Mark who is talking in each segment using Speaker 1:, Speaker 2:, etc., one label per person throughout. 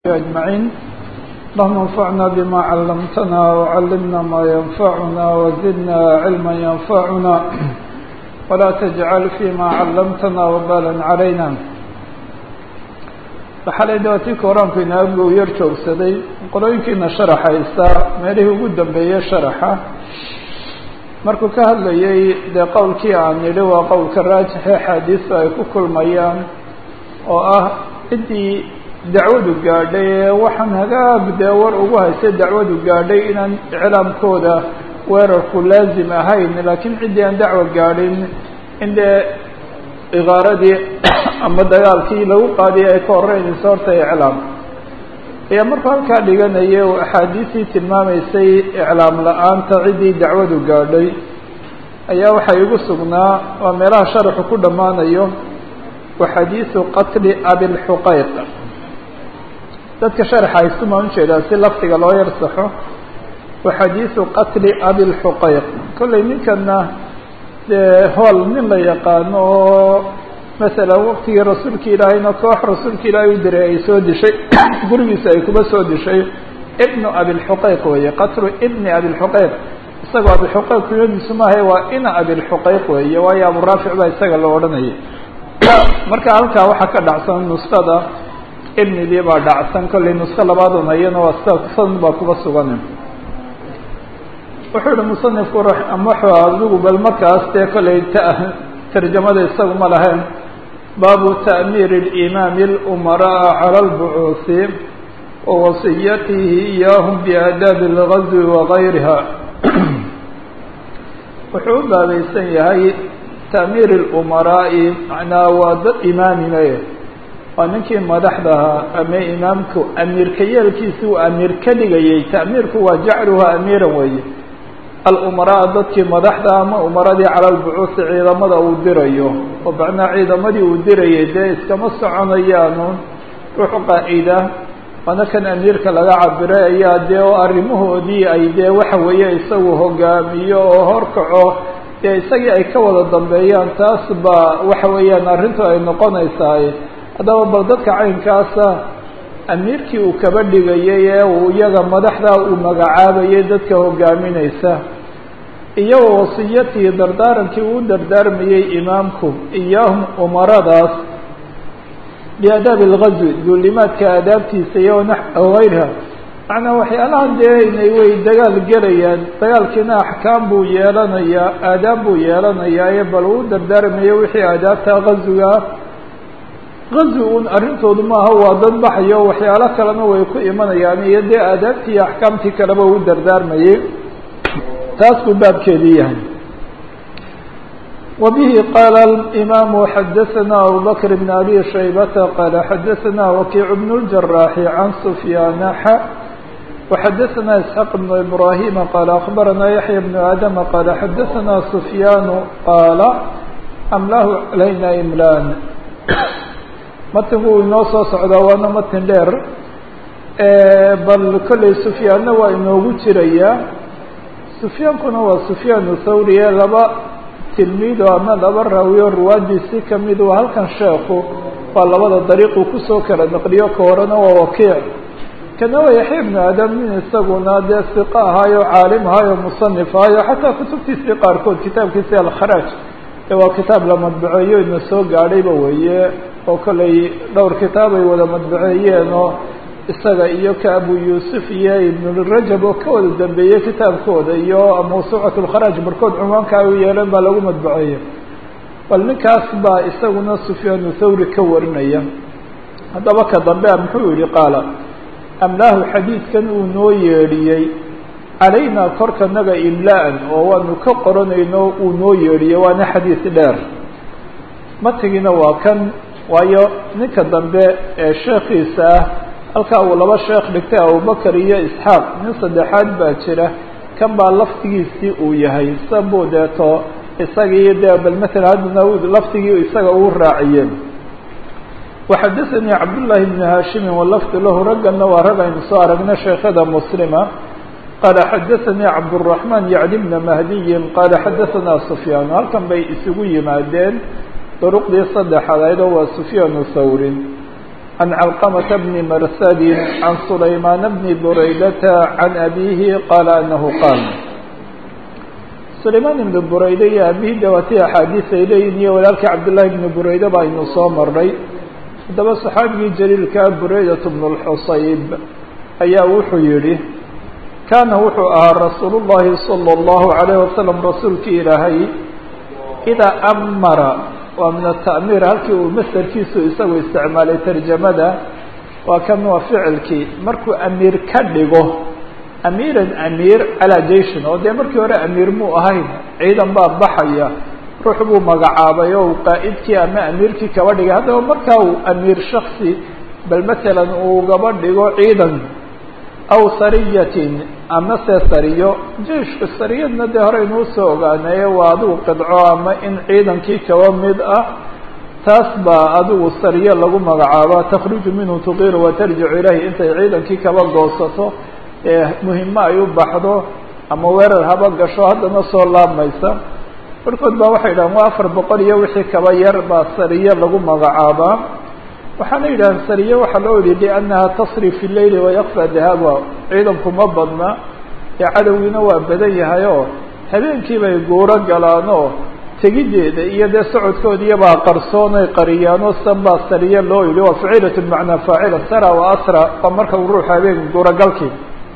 Speaker 1: أجمعين اللهم انفعنا بما علمتنا وعلمنا ما ينفعنا وزدنا علما ينفعنا ولا تجعل فيما علمتنا وبالا علينا waxaa dhawaatii koraanku inaagu yar joogsaday qolooyinkiina sharaxaysa meelihii ugu dambeeyey sharaxa markuu ka hadlayay dee qowlkii aan nidhi waa qowlka raajixe xaadiisu ay ku kulmayaan oo ah ciddii dacwadu gaadhay ee waxaan hagaag dee war ugu haystay dacwadu gaadhay inaan iclaamkooda weerarku laazim ahayn laakiin ciddii aan dacwo gaadhin in dee ikaaradii ama dagaalkii lagu qaadiyay ay ka horeynayso horta iclaam ayaa markuu halkaa dhiganaya uu axaadiistii tilmaamaysay iclaam la-aanta ciddii dacwadu gaadhay ayaa waxaa igu sugnaa waa meelaha sharaxu ku dhammaanayo wa xadiisu qatli abilxuqayq dadka sharaxa iskumaan ujeedaa si laftiga loo yar saxo wa xadiisu qatli abilxuqayq kollay ninkana dee hool nin la yaqaano oo masalan waktigii rasuulka ilaahayna koox rasuulka ilaahay u diray ay soo dishay gurigiisa ay kuba soo dishay ibnu abilxuqayq weeye qatlu ibni abilxuqayq isagoo abilxuqayq kuyadiisu maahay waa ina abilxuqayq weeye waayo aburaafic baa isaga la odhanayay marka halkaa waxaa ka dhacsan nuskada ibnidii baa dhacsan kollay nusko labaadun ayana waa san baa kuba sugan wuxuu yihi musanifku wuxuu adigu bal markaas dee kollay t tarjamada isagu ma lahayn baabu ta'miir اlimaami اlumaraa calى اlbucuusi wa wasiyatihi iyaahum biaadaabi اlgazwi wagayriha wuxuu u baabaysan yahay ta'miir اlumaraa'i macnaa waa dad imaamine waa ninkii madaxdahaa ama imaamku amiirka yeelkiisi uu amiir ka dhigayay ta'miirku waa jacluha amiiran weeye alumaraa dadkii madaxda ama umaradii cala lbucuusi ciidamada uu dirayo oo macnaa ciidamadii uu dirayay dee iskama soconayaanu ruux qaa'ida waana kan amiirka laga cabiray ayaa dee oo arrimahoodii ay dee waxa weeye isagu hogaamiyo oo horkaco dee isagii ay ka wada dambeeyaan taas baa waxa weeyaan arrintu ay noqonaysaa haddaba bal dadka caynkaasa amiirkii uu kaba dhigayay ee uu iyaga madaxda uu magacaabayay dadka hogaaminaysa iyo wasiyatihi dardaarankii uu dardaarmayey imaamku iyaahum umaradaas biaadaabi algazwi duulimaadka aadaabtiisa iyo hayriha macnaa waxyaalahan dee inay way dagaal gelayaan dagaalkiina axkaam buu yeelanayaa aadaab buu yeelanayaa ee bal uu dardaarmayo wixii aadaabta gazwiga gazi un arrintoodu maaha waa dad baxayo waxyaalo kalena way ku imanayaan iyo dee aadaabtii iyo axkaamtii kaleba u dardaarmayay taas buu baabkeedii yahay wa bihi qaala imaamu xadaثana abubakr bn abi shaybata qaala xadaثana wakiic bn اljaraaxi can sufyaana xa وxadaثana isxaaq bn ibrahima qaala akbarana yaxya bn aadama qaala xadaثana sufyaanu qaala amlahu calayna imlaan matinku inoo soo socdaa waana matin dheer bal kollay sufyaanna waa inoogu jirayaa sufyaankuna waa sufyaan thawri ee laba tilmiido ama laba raawiyo ruwaadiisi kamid waa halkan sheekhu waa labada dariiquu kusoo kala naqliyo ka horena waa wakiic kana waa yaxya ibnu aadam nin isaguna dee siqa ahaayo caalim ahaayo musanif ahaayo xataa kutubtiisii qaarkood kitaabkiisi alkharaaj ee waa kitaab la madbaceeyo ina soo gaadhayba weeye oo kollay dhowr kitaab ay wada madbaceeyeen oo isaga iyo ka abu yuusuf iyo ibnurajab oo ka wada dambeeyey kitaabkooda iyo mawsuucat lkharaaj barkood cunwaanka ay u yeeleen baa lagu madbaceeyey bal ninkaas baa isaguna sufyaanu thawri ka warinaya haddaba ka dambe muxuu yihi qaala amlaahu xadiidkan uu noo yeedhiyey calaynaa korkanaga imla-an oo waanu ka qoranayno uu noo yeedhiyey waana xadiis dheer matigiina waa kan waayo ninka dambe ee sheekhiisa ah halkaa uu laba sheekh dhigtay abubakar iyo isxaaq nin saddexaad baa jira kan baa laftigiisii uu yahay sabuu deeto isagii dee bal matala haddana laftigii isaga uu raaciyeen waxadaثanii cabdullaahi bni haashimin walafdu lahu raggana waa rag aynu soo aragna sheekhada muslima qaala xadaثanii cabdالرaحman yacni bna mahdiyin qaala xadaثana sufyaan halkan bay isugu yimaadeen duruqdii saddexaad ayadoo waa sufyaanu thawrin عن علقمة بن مرثد عن سليمان بن بريدة عن أبيه قال أنه قال سليمان بن بريدة iyo أبيه dawati أxاadiiث ay leeyihin iyo walaalkii cabdاللahi بن بريدة ba aynu soo maray haddaba صaxaabigii jaliilka بريدة بن الxusayb ayaa wuxuu yihi kaana wuxuu ahaa rasuul الlahi صلى الlaه عليه وسلم rasuulkii ilaahay إdaa أmara waa min التأmيr halkii uu masderkiisu isagu isticmaalay tarjamada waa kan waa ficilkii markuu amiir ka dhigo amiiran amiir calaa jayshin oo dee markii hore amiir muu ahayn ciidan baa baxaya ruux buu magacaabay oo qaa'idkii ama amiirkii kaba dhigay haddaba markaa uu amiir shaksi bal matalan uu gaba dhigo ciidan aw sariyatin ama se sariyo jeishka sariyadna dee hore inuu soo ogaanaye waa adigu qidco ama in ciidankii kaba mid ah taas baa adigu sariyo lagu magacaaba takhruju minhu tuqiru watarjicu ilayhi intay ciidankii kaba goosato ee muhimo ay u baxdo ama weerar haba gasho haddana soo laabmaysa barhkood baa waxay yidhahaan waa afar boqol iyo wixii kaba yar baa sariyo lagu magacaabaa waxaana yidhahaan sariye waxaa loo yihi liannaha tasri fi leyli wayakfa dahaba ciidanku ma badna ee cadowgiina waa badan yahay oo habeenkii bay guuro galaan oo tegideeda iyo dee socodkoodiiyabaa qarsoonay qariyaano san baa sariye loo yihi waa faciilatu bimacnaa faacila sara wa asra waa marka uu ruuxu habeen guurogalkii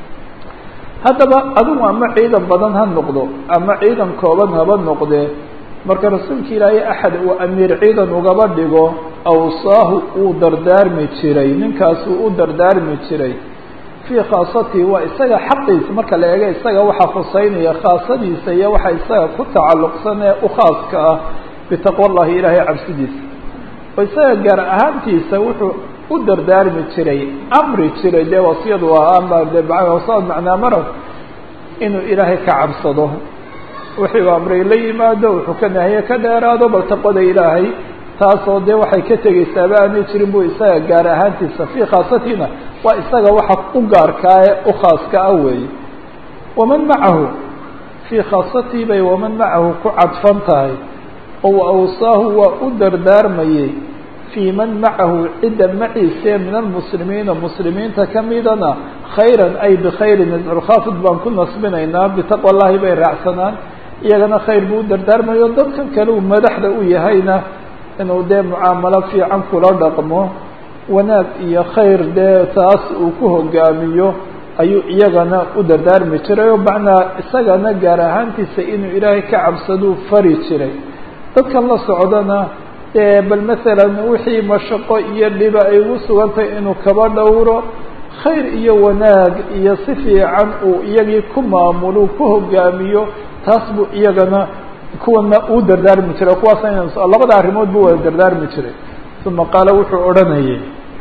Speaker 1: haddaba adigu ama ciidan badan ha noqdo ama ciidan kooban haba noqdee marka rasuulka ilaahay axad uu amiir ciidan ugaba dhigo awsaahu uu dardaarmi jiray ninkaasuu u dardaarmi jiray fii khaasatihi waa isaga xaqiisa marka la eego isaga waxaa khuseynaya khaasadiisa iyo waxa isaga ku tacalluqsan ee u khaaska ah bitaqwa llahi ilaahay cabsidiisa oo isaga gaar ahaantiisa wuxuu u dardaarmi jiray amri jiray dee wasiyadu waa ama de wasad macnaa marad inuu ilaahay ka cabsado wixii u amray la yimaado wuxuu ka nahiye ka dheeraado bal taqwada ilaahay taasoo dee waxay ka tegeysaaba aanay jirin bu isaga gaar ahaantiisa fii khaasatina waa isaga waxa u gaarkaa ee u khaaska ah weeye waman macahu fii khaasatihi bay waman macahu ku cadfan tahay oo awsaahu waa u dardaarmayey fii man macahu cidda maciise min almuslimiina muslimiinta kamidana khayran ay bikhayrin nafculkhaafid baan ku nasbinaynaa bitaqwa llahi bay raacsanaan iyagana khayr buu u dardaarmayo dadkan kale uu madaxda u yahayna inuu dee mucaamalo fiican kula dhaqmo wanaag iyo khayr dee taas uu ku hogaamiyo ayuu iyagana u dardaarmi jiray oo macnaa isagana gaar ahaantiisa inuu ilaahay ka cabsaduu fari jiray dadkan la socdana dee bal masalan wixii mashaqo iyo dhiba ay ugu sugantahay inuu kaba dhowro khayr iyo wanaag iyo si fiican uu iyagii ku maamulo ku hogaamiyo taas buu iyagana kuwana uu dardaarmi jiray kuwaas in labada arrimood buu wada dardaarmi jiray uma qaala wuxuu odhanayay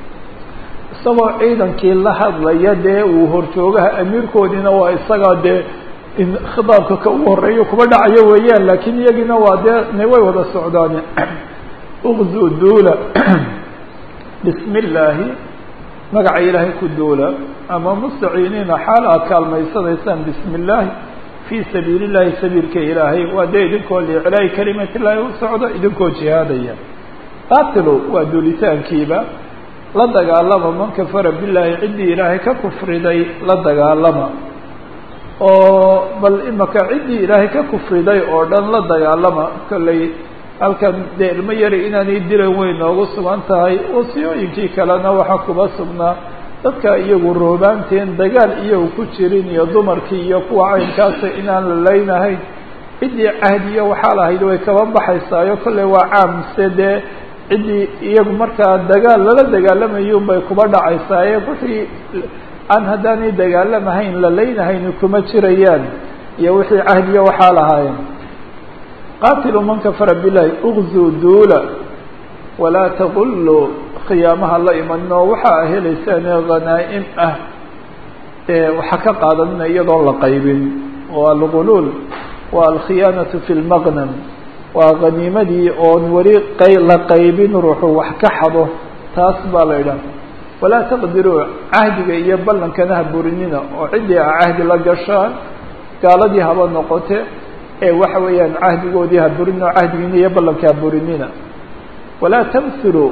Speaker 1: isagoo ciidankii la hadlaya dee uu horjoogaha amiirkoodiina waa isagaa dee in khitaabka ka ugu horeeyo kuba dhacayo weeyaan laakiin iyagiina waa dee way wada socdaane uqzu duula bismi illaahi magaca ilaahay ku duula ama mustaciiniina xaal aad kaalmaysanaysaan bismi illaahi fii sabiili llahi sabiilka ilaahay waa dee idinkoo liiclaahi kalimat illaahi u socdo idinkoo jihaadaya qaatilo waa duulitaankiiba la dagaalama man kafara billaahi ciddii ilaahay ka kufriday la dagaalama oo bal imaka ciddii ilaahay ka kufriday oo dhan la dagaalama kolley halkan dee ilmo yari inaanay dilan weyn noogu sugan tahay wasiyooyinkii kalena waxaa kuba sugnaa dadka iyagu roobaanteen dagaal iyagu ku jirin iyo dumarkii iyo kuwa caynkaasa inaan la leynahayn ciddii cahdiyo waxaa lahayd way kaba baxaysaayo kolley waa caamse dee ciddii iyagu markaa dagaal lala dagaalamayun bay kuba dhacaysaaye wixii aan haddaanay dagaalamahayn la leynahayn kuma jirayaan iyo wixii cahdiyo waxaa lahaayeen qaatilu man kafara billahi uqzuu duula walaa taquluu khiyaamaha la imanoo waxaa helaysaan khanaa'im ah waxaa ka qaadanina iyadoon la qaybin oo alguluul waa alkhiyaanatu fi lmaqnam waa khaniimadii oon weli qay la qaybin ruuxu wax ka xado taas baa la idhaha walaa taqdiruu cahdiga iyo ballankana ha burinina oo ciddii a cahdi la gashaan gaaladii haba noqote ee waxa weeyaan cahdigoodii ha burinina oo cahdigiina iyo ballanka ha burinina walaa tamhilu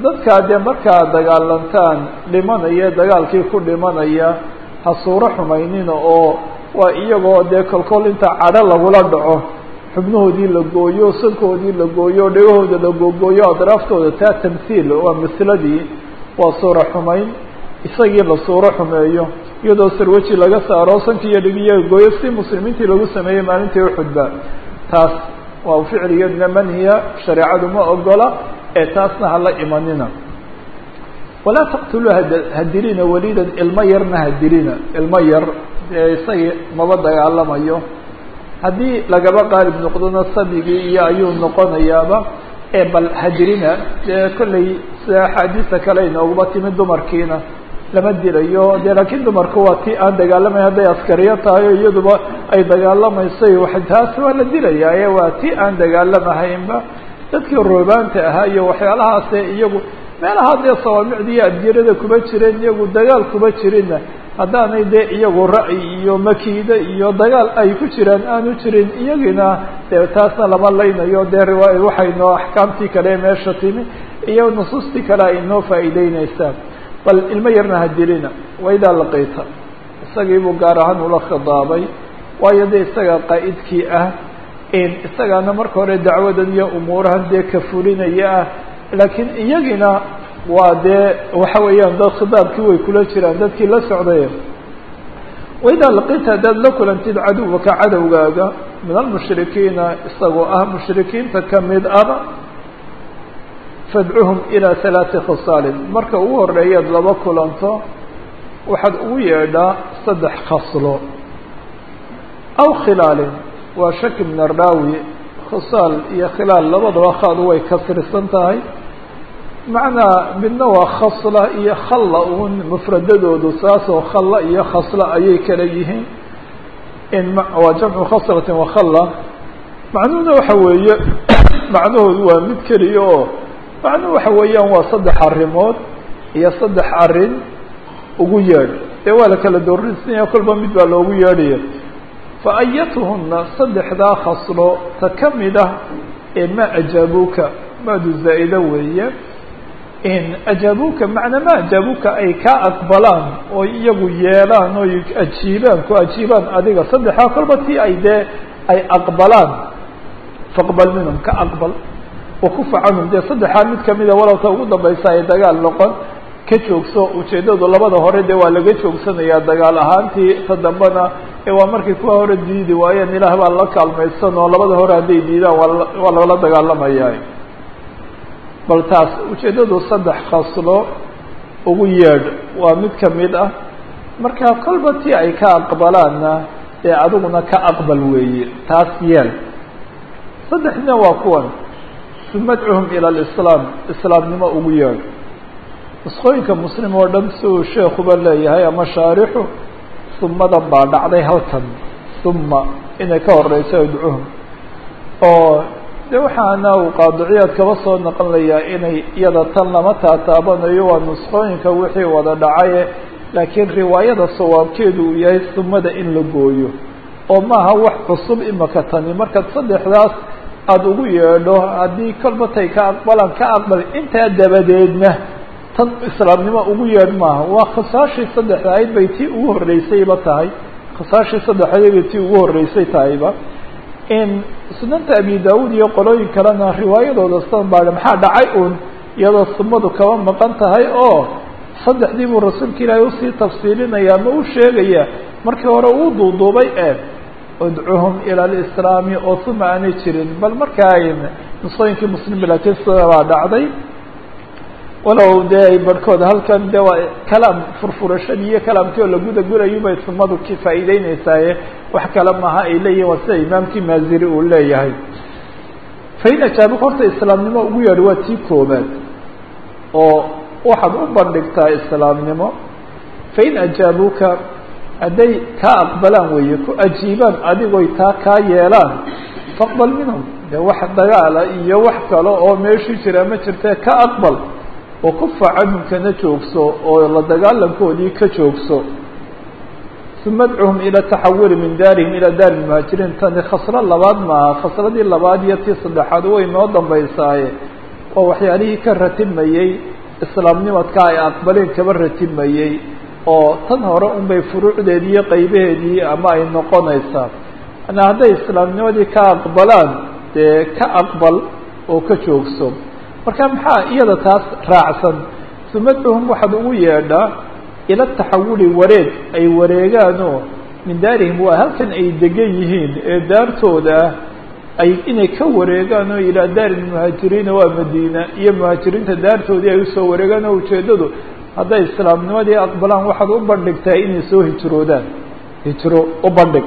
Speaker 1: dadkaa dee markaa dagaalantaan dhimanaya dagaalkii ku dhimanaya ha suuro xumaynina oo waa iyagoo dee kolkol inta cadho lagula dhaco xubnahoodii la gooyo sankoodii la gooyo dhegahooda la googooyo adraaftooda taa tamhiil waa masladii waa suuro xumayn isagii la suuro xumeeyo iyadoo sarwaji laga saaro sankii iyo dhigiyaga gooyo si muslimiintii lagu sameeyey maalintii uxudba taas waa ficligeedna manhiya shareecadu ma ogola ee taasna hala imanina walaa taqtuluu hadirina walidan ilmo yarna hadirina ilmo yar dee isagii maba dagaalamayo haddii lagaba qaalib noqdona sabigii iyo ayuu noqonayaaba ee bal hadirina dee kollay sida axaadiista kale inooguma timid dumarkiina lama dilayo dee laakiin dumarku waa ti aan dagaalamayn hadday askariyo tahay o iyaduba ay dagaalamayso taas waa la dilayaa ee waa ti aan dagaalamahaynba dadkii roobaanta ahaa iyo waxyaalahaase iyagu meelaha dee sawaamicda iyo adgerada kuma jireen iyagu dagaal kuma jirinna haddaanay dee iyagu ra'yi iyo makiida iyo dagaal ay ku jiraan aanu jirin iyagiina dee taasna lama laynayo dee riwaaya waxaynoo axkaamtii kale meesha timi iyo nusuustii kale ay noo faa'iideyneysaa bal ilmo yarna ha dilina waidaa laqiita isagii buu gaar ahaan ula khidaabay waayo dee isaga qaa'idkii ah isagaana marka hore dacwadan iyo umuurahan dee ka fulinaya ah laakiin iyagina waa dee waxa weeyaan dad khidaabkii way kula jiraan dadkii la socday waidaa laqiita haddaad la kulantid caduwaka cadowgaaga min almushrikiina isagoo ah mushrikiinta kamid aba fadcuhum ilaa halaati khasaalin marka ugu horeeyaad laba kulanto waxaad ugu yeedhaa saddex khaslo aw khilaalin waa shaki min araawi khisaal iyo khilaal labadaba khaadu way kasrisan tahay macnaa midna waa khasla iyo khalla uun mufradadoodu saasoo khalla iyo khasla ayay kala yihiin in waa jamcu khaslatin wa khalla macnuhuna waxa weeye macnahoodu waa mid keliya oo macnuhu waxa weeyaan waa saddex arrimood iyo saddex arrin ugu yeedh dee waa la kala doorinsanaya kolba mid baa loogu yeedhaya fa ayatuhuna saddexdaa khaslo ta ka mid ah ee ma ajaabuuka maadu zaa'ida weeye in ajaabuuka macnaa ma ajaabuuka ay ka aqbalaan oo iyagu yeelaan oy ajiibaan ku ajiibaan adiga saddexdaa kolba tii ay dee ay aqbalaan faqbal minhum ka aqbal wakufa canhum dee saddexaa mid kamida walowta ugu dambaysa ay dagaal noqon ka joogso ujeeddadu labada hore dee waa laga joogsanayaa dagaal ahaantii ta dambena ee waa markay kuwa hore diidi waayeen ilaah baa la kaalmaysan oo labada hore hadday diidaan waa waa lala dagaalamayaa bal taas ujeeddadu saddex khaslo ugu yeedh waa mid kamid ah marka kolba tii ay ka aqbalaanna dee adiguna ka aqbal weeye taas yeel saddexdina waa kuwan madcuhum ila alislaam islaamnimo ugu yeedh nusqooyinka muslim oo dhan si uu sheekuba leeyahay ama shaarixu sumadan baa dhacday halkan suma inay ka horeyso idcuhum oo de waxaana uu qaadiciyaad kaba soo naqonlayaa inay iyada tan lama taataabanayo waa nusqooyinka wixii wada dhacaye laakiin riwaayada sawaabkeedu uu yahay sumada in la gooyo oo maaha wax cusub imaka tani markaad saddexdaas aada ugu yeedho haddii kolba tay ka aqbalaan ka aqbal intaa dabadeedna tan islaamnimo ugu yeedh maaha waa khasaashii saddexda ayd bay tii ugu horreysayba tahay khasaashii saddexayd bay tii ugu horreysay tahayba in sunanta abi daawud iyo qolooyin kalena riwaayadooda san baa maxaa dhacay uun iyadoo sumadu kaba maqan tahay oo saddexdii buu rasuulka ilaahay usii tafsiilinaya ama u sheegaya markii hore uu duuduubay ee udcuhum ila alislaami oo suma aanay jirin bal markaa nusooyinkii muslim laakiin sida baa dhacday walow dee ay barhkood halkan de waa kalaam furfurashadii iyo kalaamkii oo la guda gurayo bay sumadu ki faa'iideyneysaaye wax kale maaha ay leeyihin waa sida imaamkii maaziri uu leeyahay fain ajaabuka horta islaamnimo ugu yeedh waa tii koobaad oo waxaad u bandhigtaa islaamnimo fain ajaabuka hadday kaa aqbalaan weeye ku ajiibaan adigoy taa kaa yeelaan faqbal minhum de wax dagaala iyo wax kale oo meeshii jira ma jirtee ka aqbal wakufa canhum kana joogso oo la dagaalankoodii ka joogso uma adcuhum ila taxawuli min daarihim ilaa daari muhaajiriin tani khaslo labaad maaha khasladii labaad iyo tii saddexaad way noo dambaysaaye oo waxyaalihii ka ratibmayey islaamnimadka ay aqbaleen kaba ratibmayey oo tan hore unbay furuucdeedii iyo qaybaheedii ama ay noqonaysaa ana hadday islaamnimadii ka aqbalaan dee ka aqbal oo ka joogso marka maxaa iyada taas raacsan sumadcuhum waxaad ugu yeedhaa ila taxawuli wareeg ay wareegaanoo min daarihim waa halkan ay degan yihiin ee daartooda ah ay inay ka wareegaan oo ilaa daari muhaajiriina waa madiina iyo muhaajiriinta daartoodii ay usoo wareegaan oo ujeeddadu hadday islaamnimadii aqbalaan waxaad u bandhigtaa inay soo hijroodaan hijro u bandhig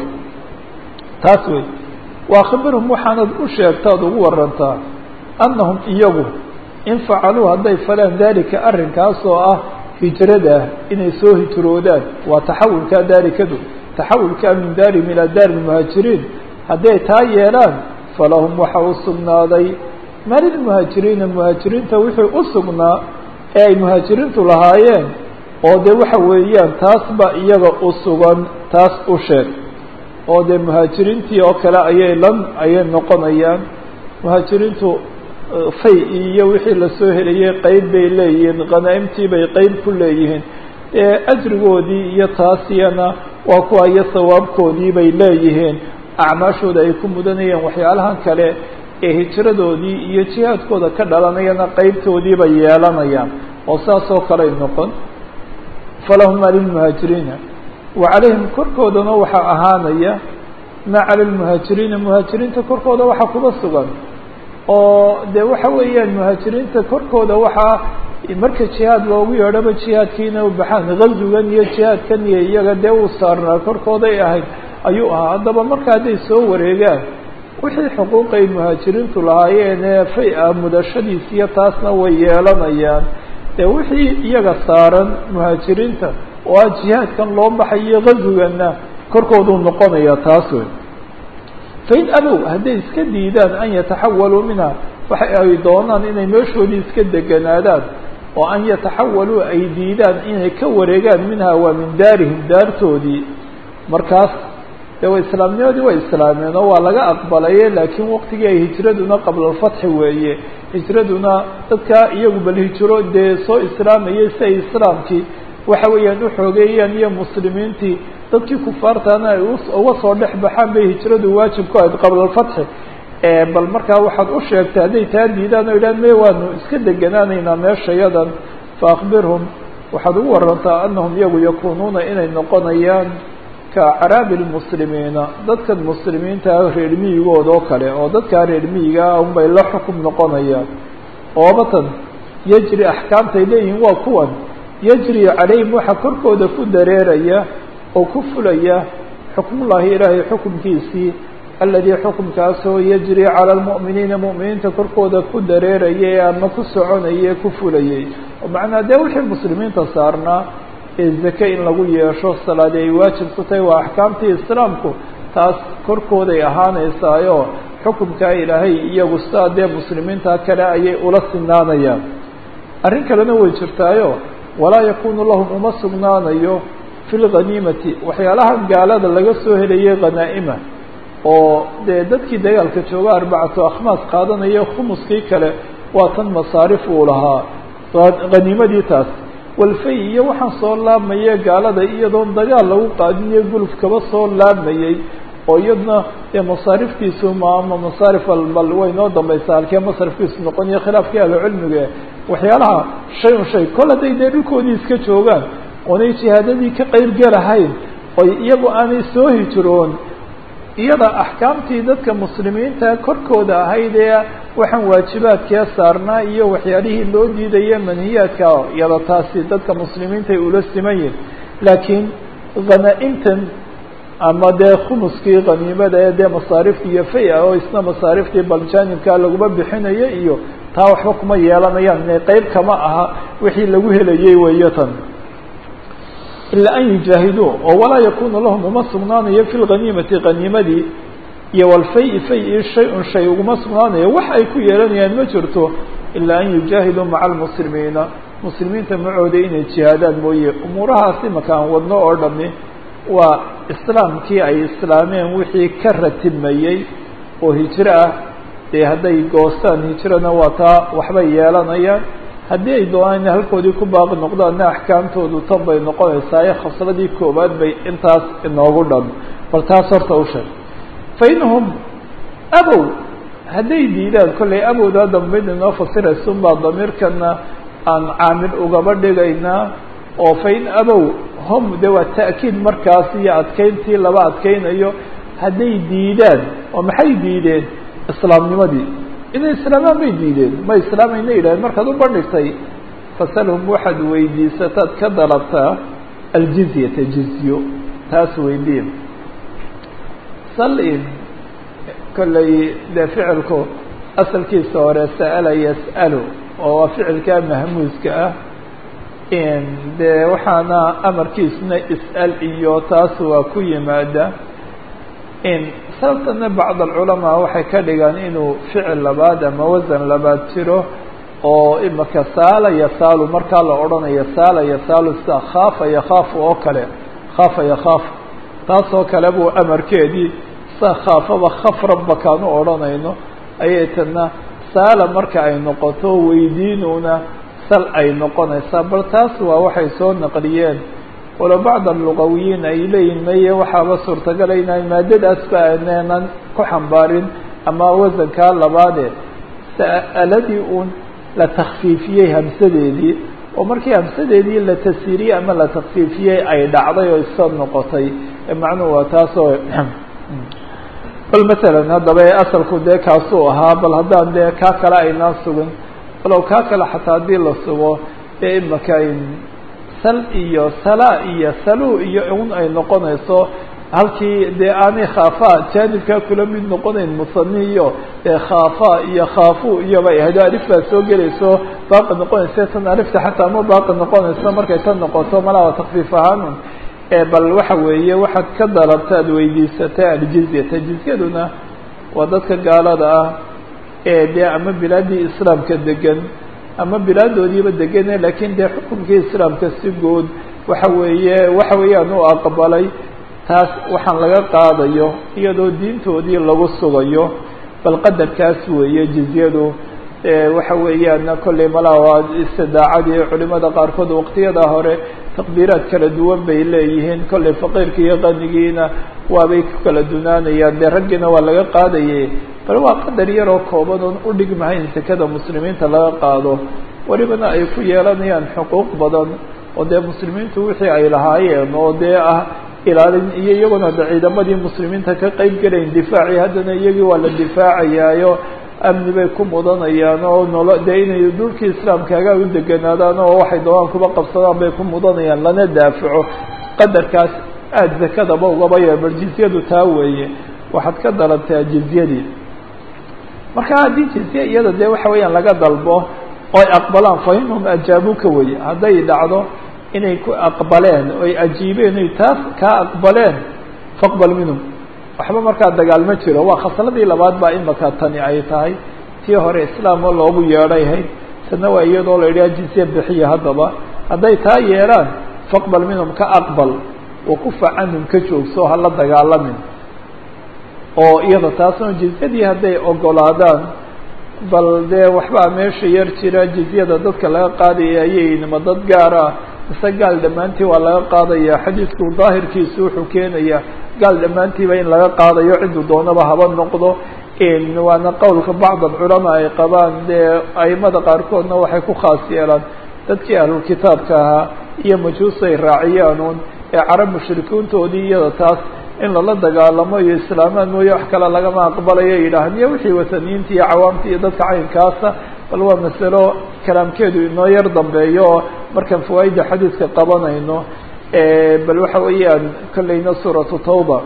Speaker 1: taas wey waa khabirhum waxaanad u sheegtaad ugu warantaa annahum iyagu in facaluu hadday falaan dalika arrinkaas oo ah hijrada inay soo hijroodaan waa taxawulkaa daarikadu taxawulkaa min daarihim ilaa daari lmuhaajiriin hadday taa yeelaan falahum waxa u sugnaaday malilmuhaajiriina muhaajiriinta wixii u sugnaa ee ay muhaajiriintu lahaayeen oo dee waxa weeyaan taas ba iyaga u sugan taas u sheeg oo dee muhaajiriintii oo kale ayay lan ayay noqonayaan muhaajiriintu fay iyo wixii lasoo helayay qeyb bay leeyihiin khanaa'imtii bay qeyb ku leeyihiin ajrigoodii iyo taasiyana waa kuwa iyo sawaabkoodii bay leeyihiin acmaashooda ay ku mudanayeen waxyaalahan kale ee hijradoodii iyo jihaadkooda ka dhalanayana qeybtoodii bay yeelanayaan oo saas oo kaley noqon falahuma lilmuhaajiriina wa calayhim korkoodana waxaa ahaanaya maa cala lmuhaajiriina muhaajiriinta korkooda waxaa kuba sugan oo dee waxa weeyaan muhaajiriinta korkooda waxaa marka jihaad loogu yeedhaba jihaadkiina u baxaan gazugan iyo jihaadkan iyo iyaga dee uu saarnaa korkooday ahayd ayuu ahaa haddaba marka hadday soo wareegaan wixii xuquuqay muhaajiriintu lahaayeen ee fay-a mudashadiisiyo taasna way yeelanayaan dee wixii iyaga saaran muhaajiriinta oo ah jihaadkan loo baxayo gazuganna korkooduu noqonaya taas wey fain abow hadday iska diidaan an yataxawaluu minha waxa ay doonaan inay meeshoodii iska deganaadaan oo an yataxawaluu ay diidaan inay ka wareegaan minha waa min daarihim daartoodii markaas de wa islaamnimadii way islaameen oo waa laga aqbalaye laakiin waqtigii ay hijraduna qabla alfatxi weeye hijraduna dadka iyagu bal hijro dee soo islaamayay si ay islaamkii waxa weeyaan uxoogeeyaan iyo muslimiintii dadkii kufaartaana ay uga soo dhex baxaan bay hijradu waajib ku ahayd qabla alfatxi bal markaa waxaad u sheegtay hadday taa diidaan oo idhahan me waanu iska deganaanaynaa meeshayadan fa akbirhum waxaad ugu warantaa anahum iyagu yakunuuna inay noqonayaan ka caraabi lmuslimiina dadkan muslimiinta reer miyigood oo kale oo dadkaa reer miyigaa unbay la xukum noqonayaan oobatan yajri axkaamtay leeyihiin waa kuwan yajri calayhim waxaa korkooda ku dareeraya oo ku fulaya xukmullaahi ilaahay xukumkiisii aladii xukumkaasoo yajri cala lmu'miniina mu'miniinta korkooda ku dareerayay ama ku soconayay ku fulayay oo macnaa dee wixii muslimiinta saarnaa ee zake in lagu yeesho salaadi ay waajib ku tahay waa axkaamtii islaamku taas korkooday ahaanaysaayo xukumkaa ilaahay iyagu sidaa dee muslimiinta kale ayay ula sinaanayaan arrin kalena way jirtaayo walaa yakunu lahum uma sugnaanayo fi lghaniimati waxyaalaha gaalada laga soo helayay khanaa'ima oo dee dadkii dagaalka jooga arbacatu akhmaas qaadanaya khumuskii kale waa tan masaarif uu lahaa haniimadii taas walfay iyo waxaan soo laabmaya gaalada iyadoon dagaal lagu qaadiniyo guluf kaba soo laabmayey oo iyadna dee masaariftiisu maama masaarif albal way noo dambaysaa halkee masrafkiisu noqoniyo khilaafkii ahlucilmiga waxyaalaha shay un shay kol hadday dee dhulkoodii iska joogaan oonay jihaadadii ka qeyb galahayn oy iyagu aanay soo hijroon iyada axkaamtii dadka muslimiinta korkooda ahayd ee waxaan waajibaadkee saarnaa iyo waxyaalihii loo diidaya manhiyaadka iyada taasi dadka muslimiintaay ula siman yihin laakiin hanaa-imtan ama dee khumuskii khaniimada ee dee masaariftii iyo fay-a oo isna masaariftii baljanibka laguma bixinayo iyo taa waxba kuma yeelanayaan ine qeyb kama aha wixii lagu helayay weeyo tan ilaa an yujaahiduu oo walaa yakunu lahum uma sugnaanayo fi lghaniimati haniimadii iyo walfay fay shay-un shay uguma sugnaanayo wax ay ku yeelanayaan ma jirto ilaa an yujaahiduu maca almuslimiina muslimiinta macooda inay jihaadaan mooye umuurahaasi makaan wadno oo dhami waa islaamkii ay islaameen wixii ka ratibmayey oo hijro ah dee hadday goostaan hijrana waa taa waxbay yeelanayaan haddii ay doonaan inay halkoodii ku baaqi noqdaanna axkaamtoodu tan bay noqonaysaa ee khasladii koowaad bay intaas inoogu dhan bal taas horta u sheeg fa inhum abow hadday diidaan kollay abowdaa dambayd inoo fasiraysun baa damiirkana aan caamil ugaba dhigaynaa oo fa in abow hom de waa ta'kiid markaas iyo adkeyntii laba adkeynayo hadday diidaan oo maxay diideen islaamnimadii inay islaamaan bay diideen ma islaamayna yidhahdeen markaad u bandhigtay fasalhum waxaad weydiisataad ka dalabtaa aljizyata jizyo taas weydiin salin kollay dee ficilku asalkiisa hore sa'ala yas'alu oo waa ficilkaa mahmuuska ah dee waxaana amarkiisuna is'al iyo taas waa ku yimaada sababtana bacd alculamaa waxay ka dhigaan inuu ficil labaad ama wasan labaad jiro oo imaka saala yasaalu markaa la odhanayo saala yasaalu sida khaafa yakhaafu oo kale khaafa yakhaafu taas oo kale buu amarkeedii sa khaafaba khaf rabbakaan u odhanayno ayay tana saala marka ay noqoto weydiinuna sal ay noqonaysaa bal taas waa waxay soo naqliyeen walo bacd alugawiyiin ay leeyihin maye waxaaba suurtagala inaan maadadaasba aanenan ku xambaarin ama wasankaa labaade sa'aladii uun la takfiifiyey hamsadeedii oo markii hamsadeedii la tasiriyey ama la takfiifiyey ay dhacday oo isa noqotay macnuhu waa taasoo bal masalan haddaba asalku dee kaasuu ahaa bal haddaan dee kaa kale aynaan sugin walow kaa kale xataa haddii la sugo dee imaka sal iyo sala iyo salu iyo un ay noqonayso halkii dee aanay khaafa jaanibkaa kula mid noqonayn musani iyo dee khaafa iyo khaafu iyobay ahayd alif baa soo gelayso baaqi noqonaysa tan alifta xataa ma baaqi noqonayso markay tan noqoto malaa takfiif ahaanun bal waxa weeye waxaad ka dalabta ad weydiisata aljizyata jizyaduna waa dadka gaalada ah ee dee ama bilaadii islaamka degan ama bilaadoodiiba degane lakin dee xukunkii islaamka si guud waxa weeye waxa weeyaan u aqbalay taas waxaan laga qaadayo iyadoo diintoodii lagu sugayo bal qadarkaas weeye jizyadu waxa weeyaan kolley malaa waa istidaacadii culimada qaarkood waqtiyada hore taqbiiraad kala duwan bay leeyihiin kolley faqiirka iyo qanigiina waabay ku kala dunaanayaan dee raggiina waa laga qaadaye bal waa qadar yaroo kooban oon udhigmahayn sekada muslimiinta laga qaado welibana ay ku yeelanayaan xuquuq badan oo dee muslimiintu wixii ay lahaayeen oo dee ah ilaalin iyo iyaguna de ciidamadii muslimiinta ka qeyb gelayn difaacii haddana iyagii waa la difaacayaayo amni bay ku mudanayaan oo nolo dee inay dhulkii islaamkaagaa u deganaadaan oo waxay doonaan kuba qabsadaan bay ku mudanayaan lana daafaco qadarkaas aada zakadaba ugaba yee bal jizyadu taa weeye waxaad ka dalabtaa jizyadii marka haddii jizye iyada dee waxa weeyaan laga dalbo oo ay aqbalaan fa inhum ajaabuka weye hadday dhacdo inay ku aqbaleen oy ajiibeen oy taas kaa aqbaleen faqbal minhum waxba markaa dagaal ma jiro waa khasladii labaad baa imaka tani ay tahay tii hore islaamo loogu yeedhayhayd tana waa iyadoo la yidhaha jizye bixiya haddaba hadday taa yeelaan faqbal minhum ka aqbal wakufa canhum ka joogso hala dagaalamin oo iyada taasna jizyadii hadday ogolaadaan bal dee waxbaa meesha yar jira jizyada dadka laga qaadaya ayaynima dad gaar ah mise gaal dhammaantii waa laga qaadaya xadiidku daahirkiisu wuxuu keenaya gaal dhammaantiiba in laga qaadayo ciduu doonaba haba noqdo waana qowlka bacd alculamaa ay qabaan dee aimada qaarkoodna waxay ku khaas yeelaan dadkii ahlulkitaabka ahaa iyo majuus ay raaciyaan un ee carab mushrikiintoodii iyada taas in lala dagaalamo iyo islaamaan mooye wax kale lagama aqbalayo yidhaahan iyo wixii wataniyiinta iyo cawaamta iyo dadka caynkaasa bal waa masalo kalaamkeedu inoo yar dambeeyo oo markaan fawaaida xadiidka qabanayno bal waxa weeyaan kolleyna suuratu tawba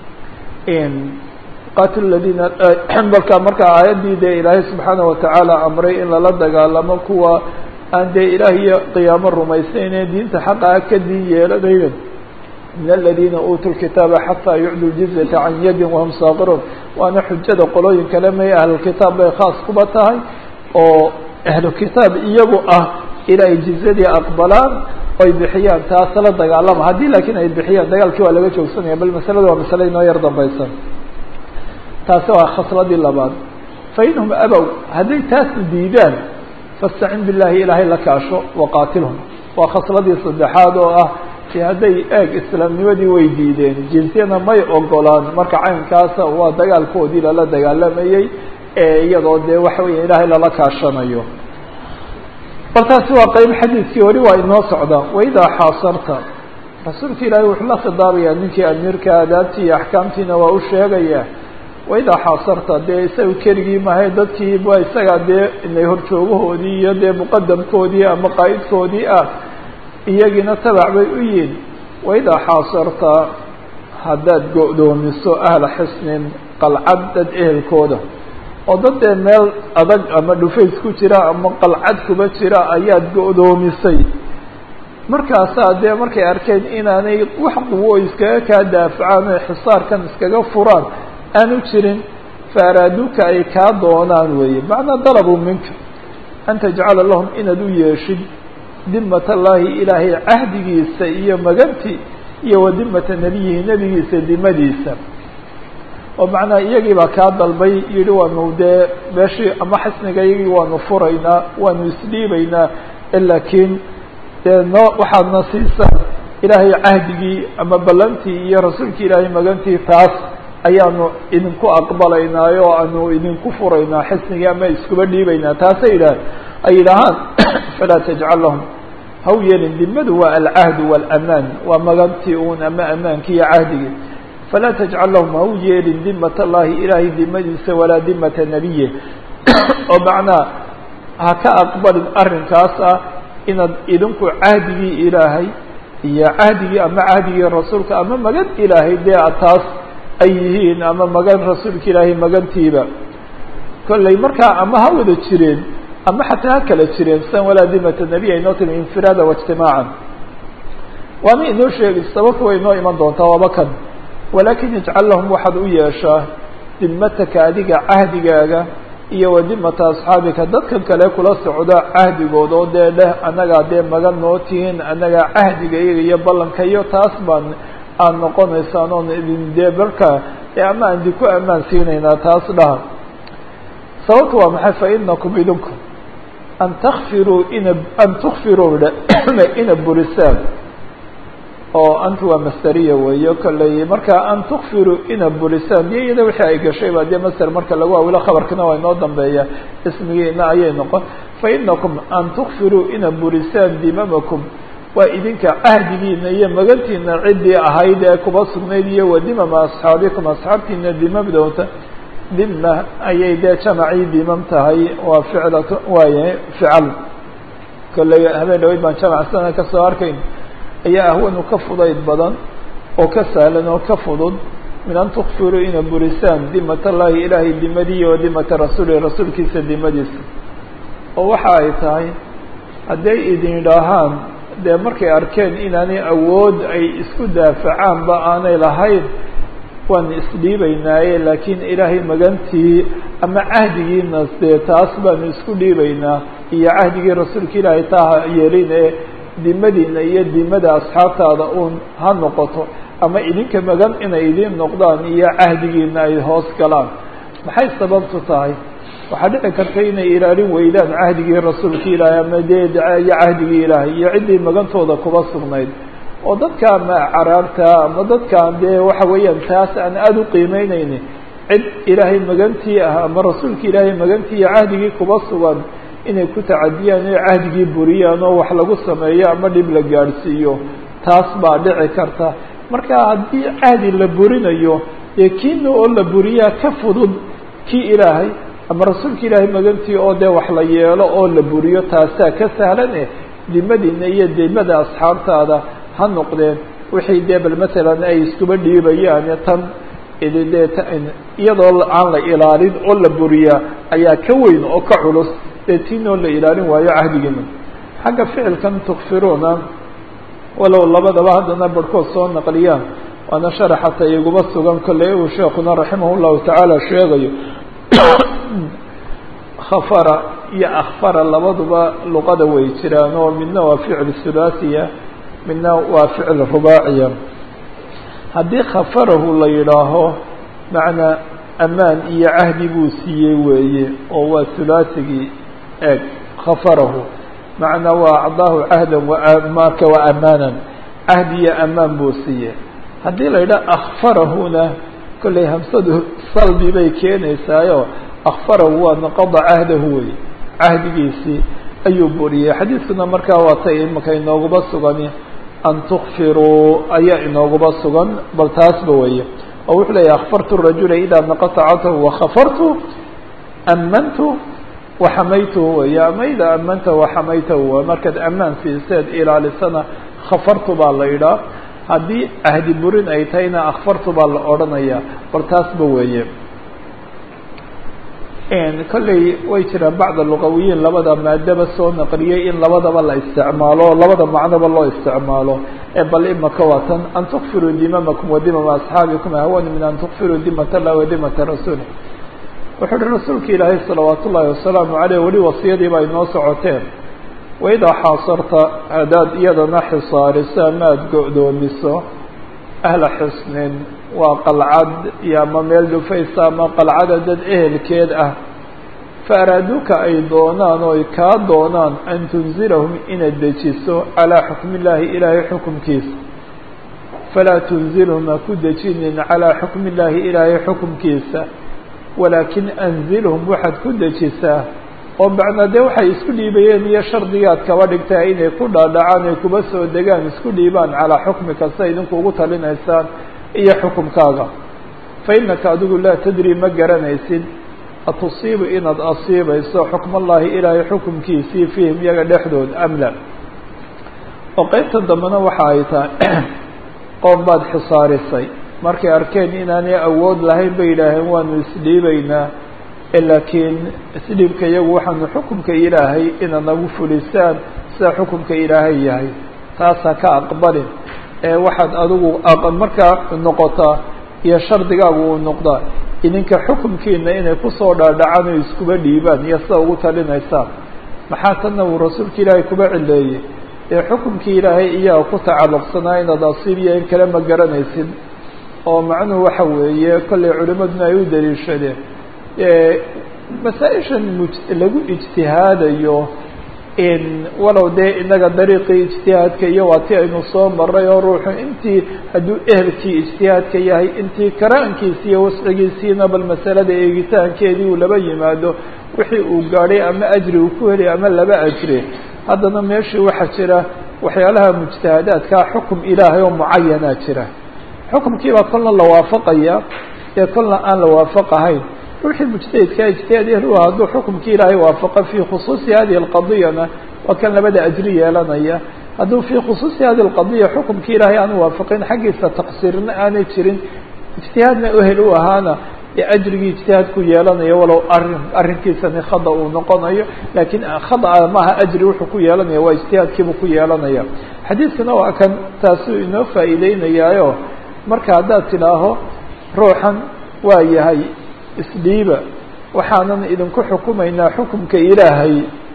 Speaker 1: qatil ladina balka marka aayaddii dee ilaahay subxaana watacaala amray in lala dagaalamo kuwa aan dee ilaah iyo qiyaamo rumaysnayne diinta xaqaa ka diin yeelanaynen min aladiina uutuu lkitaaba xataa yucdu ljizyata can yadin wahum saaqiruun waana xujada qolooyin kale may ahlulkitaab bay khaas kuba tahay oo ahlukitaab iyagu ah ilaahay jizyadii aqbalaan oy bixiyaan taas la dagaalama haddii laakiin ay bixiyaan dagaalkii waa laga joogsanaya bal masalada waa masale inoo yar dambaysan taasi waa khasladii labaad fainhum abow hadday taasu diidaan fastacin billahi ilaahay la kaasho waqaatilhum waa khasladii saddexaad oo ah si hadday eeg islaamnimadii way diideen jinsiyana may ogolaan marka caynkaasa waa dagaalkoodii lala dagaalamayey ee iyadoo dee waxa weya ilaahay lala kaashanayo bal taasi waa qeyb xadiidkii weli waa inoo socdaa waidaa xaasarta rasuulka ilaahay wuxuu la khidaabayaa ninkii amiirka aadaabtii iyo axkaamtiina waa u sheegaya waidaa xaasarta dee isaga keligii mahay dadkii ba isagaa dee inay horjoogahoodii iyo dee muqadamkoodii ama qaa'idkoodii ah iyagiina tabac bay u yihin waidaa xaasarta haddaad go-doomiso ahla xisnin qalcad dad ehelkooda oo dad dee meel adag ama dhufays ku jira ama qalcad kuba jira ayaad go-doomisay markaasaa dee markay arkeen inaanay wax quwo iskaga kaa daafacaan oy xisaarkan iskaga furaan aanu jirin faaraaduka ay kaa doonaan weeye macnaa dalabuu minka an tajcala lahum inaad u yeeshid dimat allaahi ilaahay cahdigiisa iyo maganti iyo wa dimata nebiyihi nebigiisa dimadiisa oo macnaha iyagii baa kaa dalbay yihi waanu dee meeshii ama xisniga iyagii waanu furaynaa waanu isdhiibaynaa laakiin dee noo waxaadna siisaan ilaahay cahdigii ama ballantii iyo rasuulkii ilaahay magantii taas ayaanu idinku aqbalaynaayo o aanu idinku furaynaa xisnigii ama iskuba dhiibaynaa taasay yidhaah ay yidhaahaan falaa tajcal lahum haw yeelin dimadu waa alcahdu waalamaan waa magantii uun ama amaankii iyo cahdigii falaa tajcal lahum haw yeelin dimat allahi ilaahay dimadiisa walaa dimata nebiye oo macnaa ha ka aqbalin arrinkaas ah inaad idinku cahdigii ilaahay iyo cahdigii ama cahdigii rasuulka ama magan ilaahay dee taas ay yihiin ama magan rasuulka ilaahay magantiiba kollay markaa ama ha wada jireen ama xataa ha kala jireen san walaa dimata nebiy aynoo timi infiraada waijtimaacan waana inoo sheegay sababta way inoo iman doontaa waaba kan walaakin ijcal lahum waxaad u yeeshaa dimataka adiga cahdigaaga iyo wa dimata asxaabika dadkan kale kula socda cahdigood oo dee leh annagaa dee magan noo tihiin annagaa cahdiga iyaga iyo ballanka iyo taas baan aad noqonaysaan oon idin dee barka ee ama aan idinku ammaan siinaynaa taas dhaha sababta waa maxay fa inakum idinku an takfiruu ina an tukfiruu ina burisaan oo antu waa masderiya weeyo kolley marka an tukfiruu ina burisaan dee iyada wixii ay gashay ba dee masder marka lagu awilo khabarkana waa inoo dambeeya ismigiina ayay noqon fa inakum an tukfiruu ina burisaan dimamakum waa idinka cahdigiina iyo magantiina ciddii ahayd ee kuba sugnayd iyo wa dimama asxaabikum asxaabtiina dimamdoota dima ayay dee jamacii dimam tahay waa ficlat waaye fical kolley habeen dhaweyd baan jamac sana kasoo arkayn ayaa ahwanu ka fudayd badan oo ka sahlan oo ka fudud min an tukfiruu ina burisaan dimat allahi ilaahay dimadii wa dimata rasuuli rasuulkiisa dimadiisa oo waxa ay tahay hadday idin idhaahaan dee markay arkeen inaanay awood ay isku daafacaanba aanay lahayn waan isdhiibaynaaye laakiin ilaahay magantii ama cahdigiinas dee taas baanu isku dhiibaynaa iyo cahdigii rasuulka ilaahay taa yeelin ee dimadiina iyo dimada asxaabtaada uun ha noqoto ama idinka magan inay idiin noqdaan iyo cahdigiina ay hoos galaan maxay sababtu tahay waxaa dhici karta inay ilaalin weydaan cahdigii rasuulka ilaahay ama dee iyo cahdigii ilaahay iyo ciddii magantooda kuba sugnayd oo dadka ama caraarta ama dadkaan dee waxa weeyaan taas aan aada u qiimeyneyni cid ilaahay magantii ah ama rasuulka ilaahay magantii iyo cahdigii kuba sugan inay ku tacadiyaan inay cahdigii buriyaan oo wax lagu sameeyo ama dhib la gaadhsiiyo taas baa dhici karta marka haddii cahdi la burinayo dee kiina oo la buriyaa ka fudud kii ilaahay ama rasuulka ilaahay magantii oo dee wax la yeelo oo la buriyo taasaa ka sahlan eh dimadiina iyo dimada asxaabtaada ha noqdeen wixii dee bal masalan ay iskuba dhiibayaan tan idindee iyadoo aan la ilaalin oo la buriyaa ayaa ka weyn oo ka culus dee tiinoo la ilaalin waayo cahdigiina xagga ficilkan tukfiruuna walow labadaba haddana barhkood soo naqliyaan waana sharaxata iguma sugan kolley uu sheekuna raximah llahu tacaala sheegayo khafara iyo akfara labaduba luqada way jiraan oo midna waa ficil sulaasiya midna waa ficil rubaaciya haddii khafarahu la yidhaaho macnaa amaan iyo cahdi buu siiyey weeye oo waa hulaasigii eeg khafarahu macnaa waa acdaahu cahdan wamaarka wa amaanan cahdi iyo amaan buu siiyey haddii la yidhaha akfarahuna kollay hamsadu salbi bay keenaysaayo akfarahu waa naqada cahdahu wey cahdigiisii ayuu buriyey xadiidkuna markaa waa tay imaka inooguba sugani an tukfiruu ayaa inooguba sugan bal taasba weeye oo wuxuu leeyahy akfartu rajula idaa naqata catahu wakafartu amantu waxamaytuhu wey ama idaa amanta waxamaytahu waa markaad amaan siiseed ilaalisana khafartu baa la yidhaah haddii ahdi burin ay tahayna akfartu baa la odhanayaa bal taasba weeye kolley way jiraan bacda luqawiyiin labada maadaba soo naqliyey in labadaba la isticmaalo labada macnoba loo isticmaalo ee bal imaka waa tan an tukfiruu dimamakum wadimama asxaabikum ahwanu min an tukfiruu dimat allah wadimata rasuuli wuxuu uhi rasuulka ilaahay salawaat ullaahi wasalaamu caleyh weli wasiyadii ba inoo socoteen waidaa xaasarta haddaad iyadana xisaariso ama aada go-doomiso ahla xusnin waa qalcad iyo ama meel dhufaysa ama qalcada dad ehelkeed ah fa araaduuka ay doonaan oo ay kaa doonaan an tunzilahum inaad dejiso calaa xukmi illaahi ilaahay xukumkiisa falaa tunzilhum ha ku dejinin calaa xukmi illaahi ilaahay xukumkiisa walaakin anzilhum waxaad ku dejisaa oo macnaa dee waxay isku dhiibayeen iyo shardigaad kaba dhigtaa inay ku dhaadhacaan ay kuba soo degaan isku dhiibaan calaa xukmi kasta idinku ugu talinaysaan iyo xukumkaaga fa innaka adigu laa tadri ma garanaysid atusiibu inaad asiibayso xukm allaahi ilaahay xukumkiisii fiihim iyaga dhexdood amla oo qeybta dambena waxa ay tahay qoom baad xisaarisay markay arkeen inaanay awood lahayn bay yidhaaheen waanu isdhiibaynaa laakiin isdhiibka iyagu waxaanu xukumka ilaahay inaad nagu fulisaan sida xukumka ilaahay yahay taasa ka aqbalin ee waxaad adigu markaa noqotaa iyo shardigaagu uu noqdaa idinka xukumkiina inay kusoo dhaadhacaan o iskuba dhiibaan iyo sida ugu talinaysaan maxaa tanna uu rasuulka ilaahay kuba cileeyey ee xukumkii ilaahay iyaga ku tacalluqsanaa inaad asiib iyo in kale ma garanaysid oo macnuhu waxa weeye kollay culimaduna ay u daliishadeen masaa-ishan muj lagu ijtihaadayo in walow dee inaga dariiqii ijtihaadka iyo waa ti aynu soo maray oo ruuxu intii hadduu ehelkii ijtihaadka yahay intii karaankiisi iyo wascigiisiina bal masalada eegitaankeedii uu laba yimaado wixii uu gaadhay ama ajri uu ku helay ama laba ajri haddana meeshii waxaa jira waxyaalaha mujtahadaadkaa xukum ilaahay oo mucayanaa jira xukumkiibaa kolna la waafaqaya ee kolna aan la waafaqahayn ruuxii mujtahidkaa ijtihaad ehlu hadduu xukumkii ilaahay waafaqa fii khusuusi hadihi alqadiyana waa kan labada ajri yeelanaya hadduu fii khusuusi hadihi alqadiya xukumkii ilaahay aanu waafaqin xaggiisa taqsiirna aanay jirin ijtihaadna ehel u ahaana dee ajrigii ijtihaadku yeelanayo walow arrin arrinkiisani khada uu noqonayo laakiin khada maaha ajri wuxuu ku yeelanaya waa ijtihaadkiibuu ku yeelanaya xadiidkuna waa kan taasuu inoo faa'iideynayaayo marka haddaad tidhaaho ruuxan waa yahay isdhiiba waxaanan idinku xukumaynaa xukumka ilaahay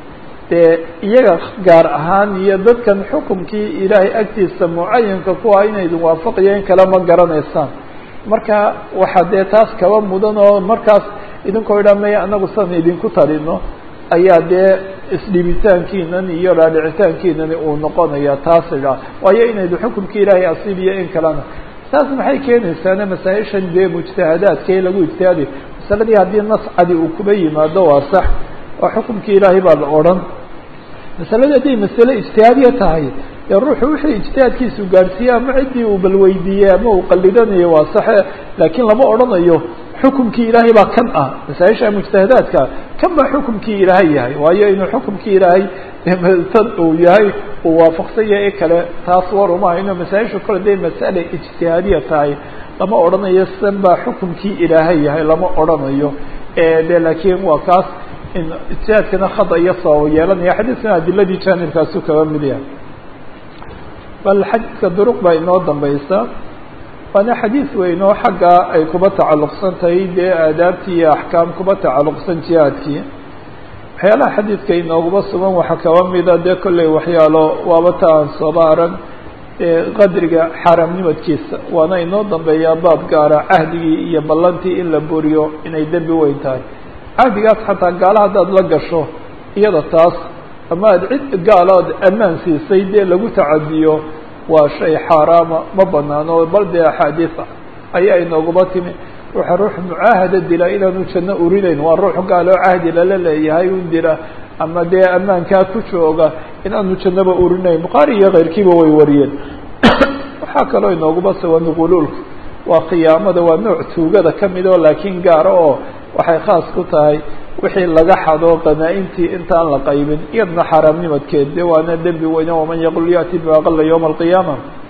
Speaker 1: dee iyaga gaar ahaan iyo dadkan xukumkii ilaahay agtiisa mucayanka ku ah ina idin waafaqiyo in kale ma garanaysaan marka waxaa dee taas kaba mudan oo markaas idinkoo idhaa maya anagu san idinku talino ayaa dee isdhibitaankiinan iyo dhaadhicitaankiinani uu noqonaya taas idhaa waayo inaydu xukumkii ilaahay asiibiyo in kalena taas maxay keenaysaana masaa-ishan dee mujtahadaadka ee lagu ijtihaadayo masaladii haddii nas cadi uu kuba yimaado waa sax waa xukumkii ilaahay baa la odhan masaladii hadday masale ijtihaadiya tahay dee ruuxu wixii ijtihaadkiisu gaadhsiiye ama ciddii uu balweydiiyey ama uu qalidanayo waa saxe laakiin lama odhanayo xukumkii ilaahay baa kan ah masaa-isha mujtahadaadka kan baa xukumkii ilaahay yahay waayo inuu xukumkii ilaahay tan uu yahay uu waafaqsan yahay kale taas war uma hayno masaa-isha kole day masale ijtihaadiya tahay lama odhanayo san baa xukumkii ilaahay yahay lama odhanayo de laakiin waa kaas in ijtihaadkana khada iyo sabab yeelanaya xadiidkana adiladii jaanibkaasu kaba mid yahay bal xadiidka duruq baa inoo dambaysa waana xadiid weyn oo xagga ay kuba tacalluqsan tahay dee aadaabtii iyo axkaam kuba tacalluqsan jihaadkii waxyaalaha xadiidka inooguba sugan waxaa kaba mida dee kolley waxyaalo waaba ta aan sooba arag qadriga xaaraamnimadkiisa waana inoo dambeeyaa baab gaara cahdigii iyo ballantii in la buriyo inay dembi weyn tahay cahdigaas xataa gaala haddaad la gasho iyada taas ama aad cid gaalood ammaan siisay dee lagu tacadiyo waa shay xaaraama ma banaano bal dee axaadiis ayaa inooguma timi ruuxa ruux mucaahada dila inaanu janno urinayn waa ruux gaaloo cahdi lala leeyahay un dila ama dee ammaankaa ku jooga inaanu jannaba urinayn bukhaari iyo keyrkiiba way wariyeen waxaa kaloo inooguma sugan quluulka waa khiyaamada waa nooc tuugada kamid oo laakiin gaara oo waxay khaas ku tahay wixii laga xado qanaa-intii intaan la qaybin iyadna xaaraamnimadkeed de waana dembi weyne waman yaqul ya'ti bima aqala yowma alqiyaama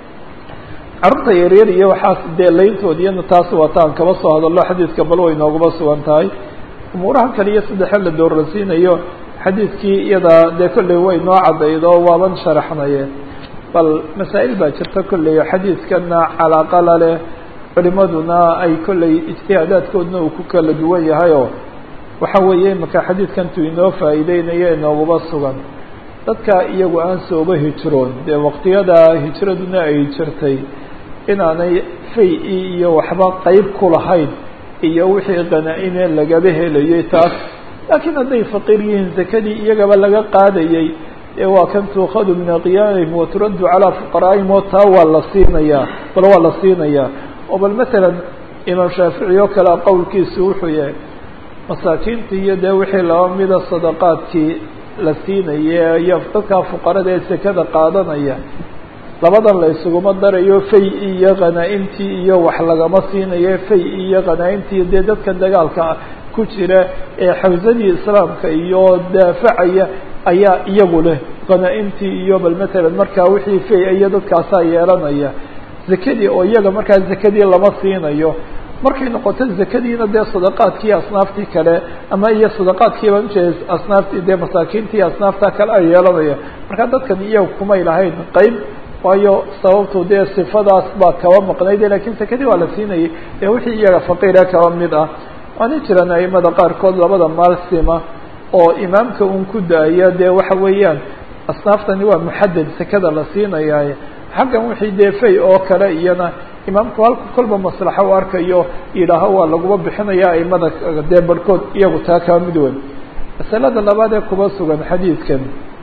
Speaker 1: carruurta yaryar iyo waxaas dee layntood iyana taas wataan kaba soo hadallo xadiidka bal way nooguma sugan tahay umuuraha kale iyo saddexe la dooransiinayo xadiidkii iyada dee kolley way noo cadaydo waaban sharaxnaye bal masaa'il baa jirta kolley xadiidkana calaaqala leh culimaduna ay kolley ijtihaadaadkoodna uu ku kala duwan yahayoo waxa weeye imaka xadiidkantu inoo faa'iideynayo inooguma sugan dadka iyagu aan sooba hijroon dee waqtiyada hijraduna ay jirtay inaanay fay-i iyo waxba qeyb ku lahayn iyo wixii qanaa-ine lagaba helayay taas laakiin hadday faqiir yihiin zakadii iyagaba laga qaadayay ee waa kan tuukhadu min aqyaamihim waturaddu calaa fuqaraa'ihim oo taa waa la siinayaa bal waa la siinayaa oo bal masalan imaam shaafici oo kale qowlkiisu wuxuu yahay masaakiintii iyo dee wixii laba mida sadaqaadkii la siinaya iyo dadkaa fuqarada ee sekada qaadanaya labadan la isuguma darayo fay iyo khanaa-imtii iyo wax lagama siinayo fay iyo khanaa-imtii dee dadka dagaalka ku jira ee xawsadii islaamka iyo daafacaya ayaa iyagu leh khanaa-imtii iyo bal matalan markaa wixii fay iyo dadkaasaa yeelanaya zakadii oo iyaga markaa zakadii lama siinayo markay noqoto zakadiina dee sadaqaadkii asnaaftii kale ama iyo sadaqaadkiiba ujeed asnaaftii dee masaakiintii asnaafta kale ay yeelanaya marka dadkan iyaga kumay lahayn qeyb waayo sababtu dee sifadaas baa kaba maqnayde lakin zakadii waa la siinayay ee wixii iyaga faqiira kaba mid ah waana jiraan aimada qaarkood labada maal sima oo imaamka un ku daaya dee waxa weeyaan asnaaftani waa muxadad sekada la siinayaaye xaggan wixii dee fay oo kale iyana imaamku halku kolba maslaxo u arkayo yidhaaho waa laguma bixinaya aimada dee barhkood iyagu taa kaa mid weyn masalada labaad ee kuba sugan xadiidkan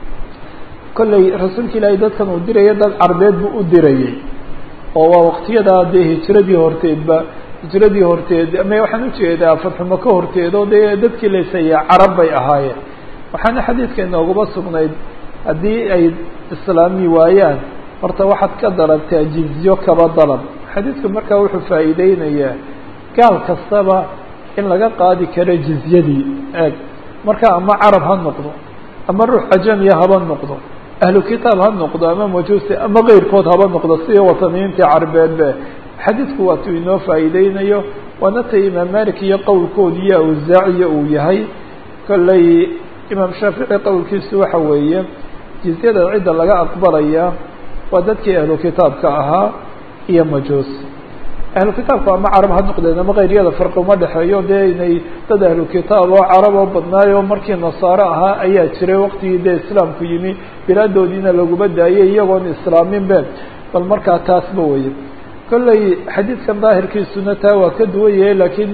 Speaker 1: kolley rasuulka ilaahay dadkan uu diraya dad carbeed buu u dirayay oo waa waqtiyadaa dee hijradii horteedba hijradii horteed ama waxaan ujeedaa fatxumo ka horteed oo dee dadkii laysaya carab bay ahaayeen waxaana xadiidka inooguma sugnayd haddii ay islaami waayaan horta waxaad ka dalabtaa jizyo kaba dalab xadiidku markaa wuxuu faa'iideynayaa gaal kastaba in laga qaadi karo jizyadii eeg marka ama carab ha noqdo ama ruux ajamiya haba noqdo ahlu kitaab ha noqdo ama majuusi ama keyrkood haba noqdo sida wataniyiintii carbeedbe xadiidku waatuu inoo faa'iideynayo waana ta imaam malik iyo qowlkood iyo awsaaciya uu yahay kolley imaam shaafici qowlkiisu waxa weeye jizyada cidda laga aqbalaya waa dadkii ahlu kitaabka ahaa iyo majuus ahlu kitaabku ama carab ha noqdeen ama keyryada farqi uma dhexeeyo dee inay dad ahlu kitaab oo carab oo badnaayo markii nasaare ahaa ayaa jiray waqtigii dee islaamku yimi bilaadoodiina laguma daayay iyagoon islaamin be bal markaa taasba weye kolley xadiidkan daahirkiisuna taa waa ka duwan yahay laakiin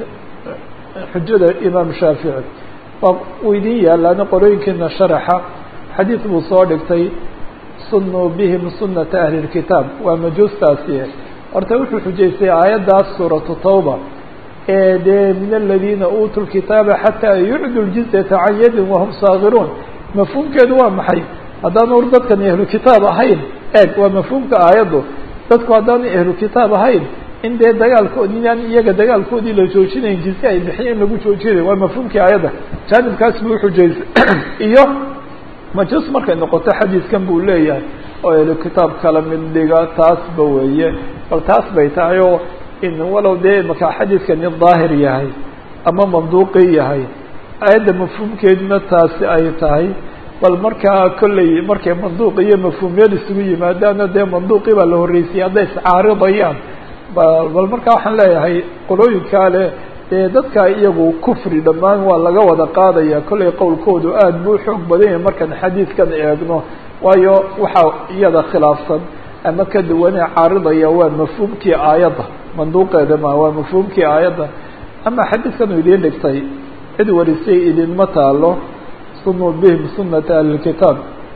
Speaker 1: xujada imaam shaafici waa uu idin yaalaana qorooyinkiina sharaxa xadiid buu soo dhigtay sunuu bihim sunata ahli lkitaab waa majuustaasi horta wuxuu xujaystay aayaddaas suuratu tawba ee dee min aladiina uutuu lkitaaba xataa yucdu ljizyata can yadin wahum saagiruun mafhuumkeedu waa maxay haddaanu dadkan ahlu kitaab ahayn eeg waa mafhuumka aayaddu dadku haddaanu ahlu kitaab ahayn in dee dagaalkoodi inaan iyaga dagaalkoodii la joojinayn jizye ay bixiya in lagu joojinayo waa mafhuumkii aayadda jaanibkaas buu uxujaystay iyo majuus markay noqoto xadiidkan buu leeyahay oo ahlu kitaab kala mid dhiga taasba weeye bal taas bay tahay oo in walow dee maka xadiidkani daahir yahay ama manduuqi yahay aayadda mafhuumkeeduna taasi ay tahay bal markaa kolley markay manduuq iyo mafhuumyad isugu yimaadaana dee manduuqii baa la horreysiyay hadday iscaaridayaan bal markaa waxaan leeyahay qolooyinkaa leh dee dadka iyagu kufri dhammaan waa laga wada qaadaya kollay qowlkoodu aada buu xoog badan yahay markaan xadiidkan eegno waayo waxaa iyada khilaafsan ama ka duwanee caaridaya waa mafhuumkii aayadda manduuqeeda ma waa mafhuumkii aayadda ama xadiidkan uu idiin dhigtay cid warisay idinma taalo sunuu bihim sunata ahlilkitaab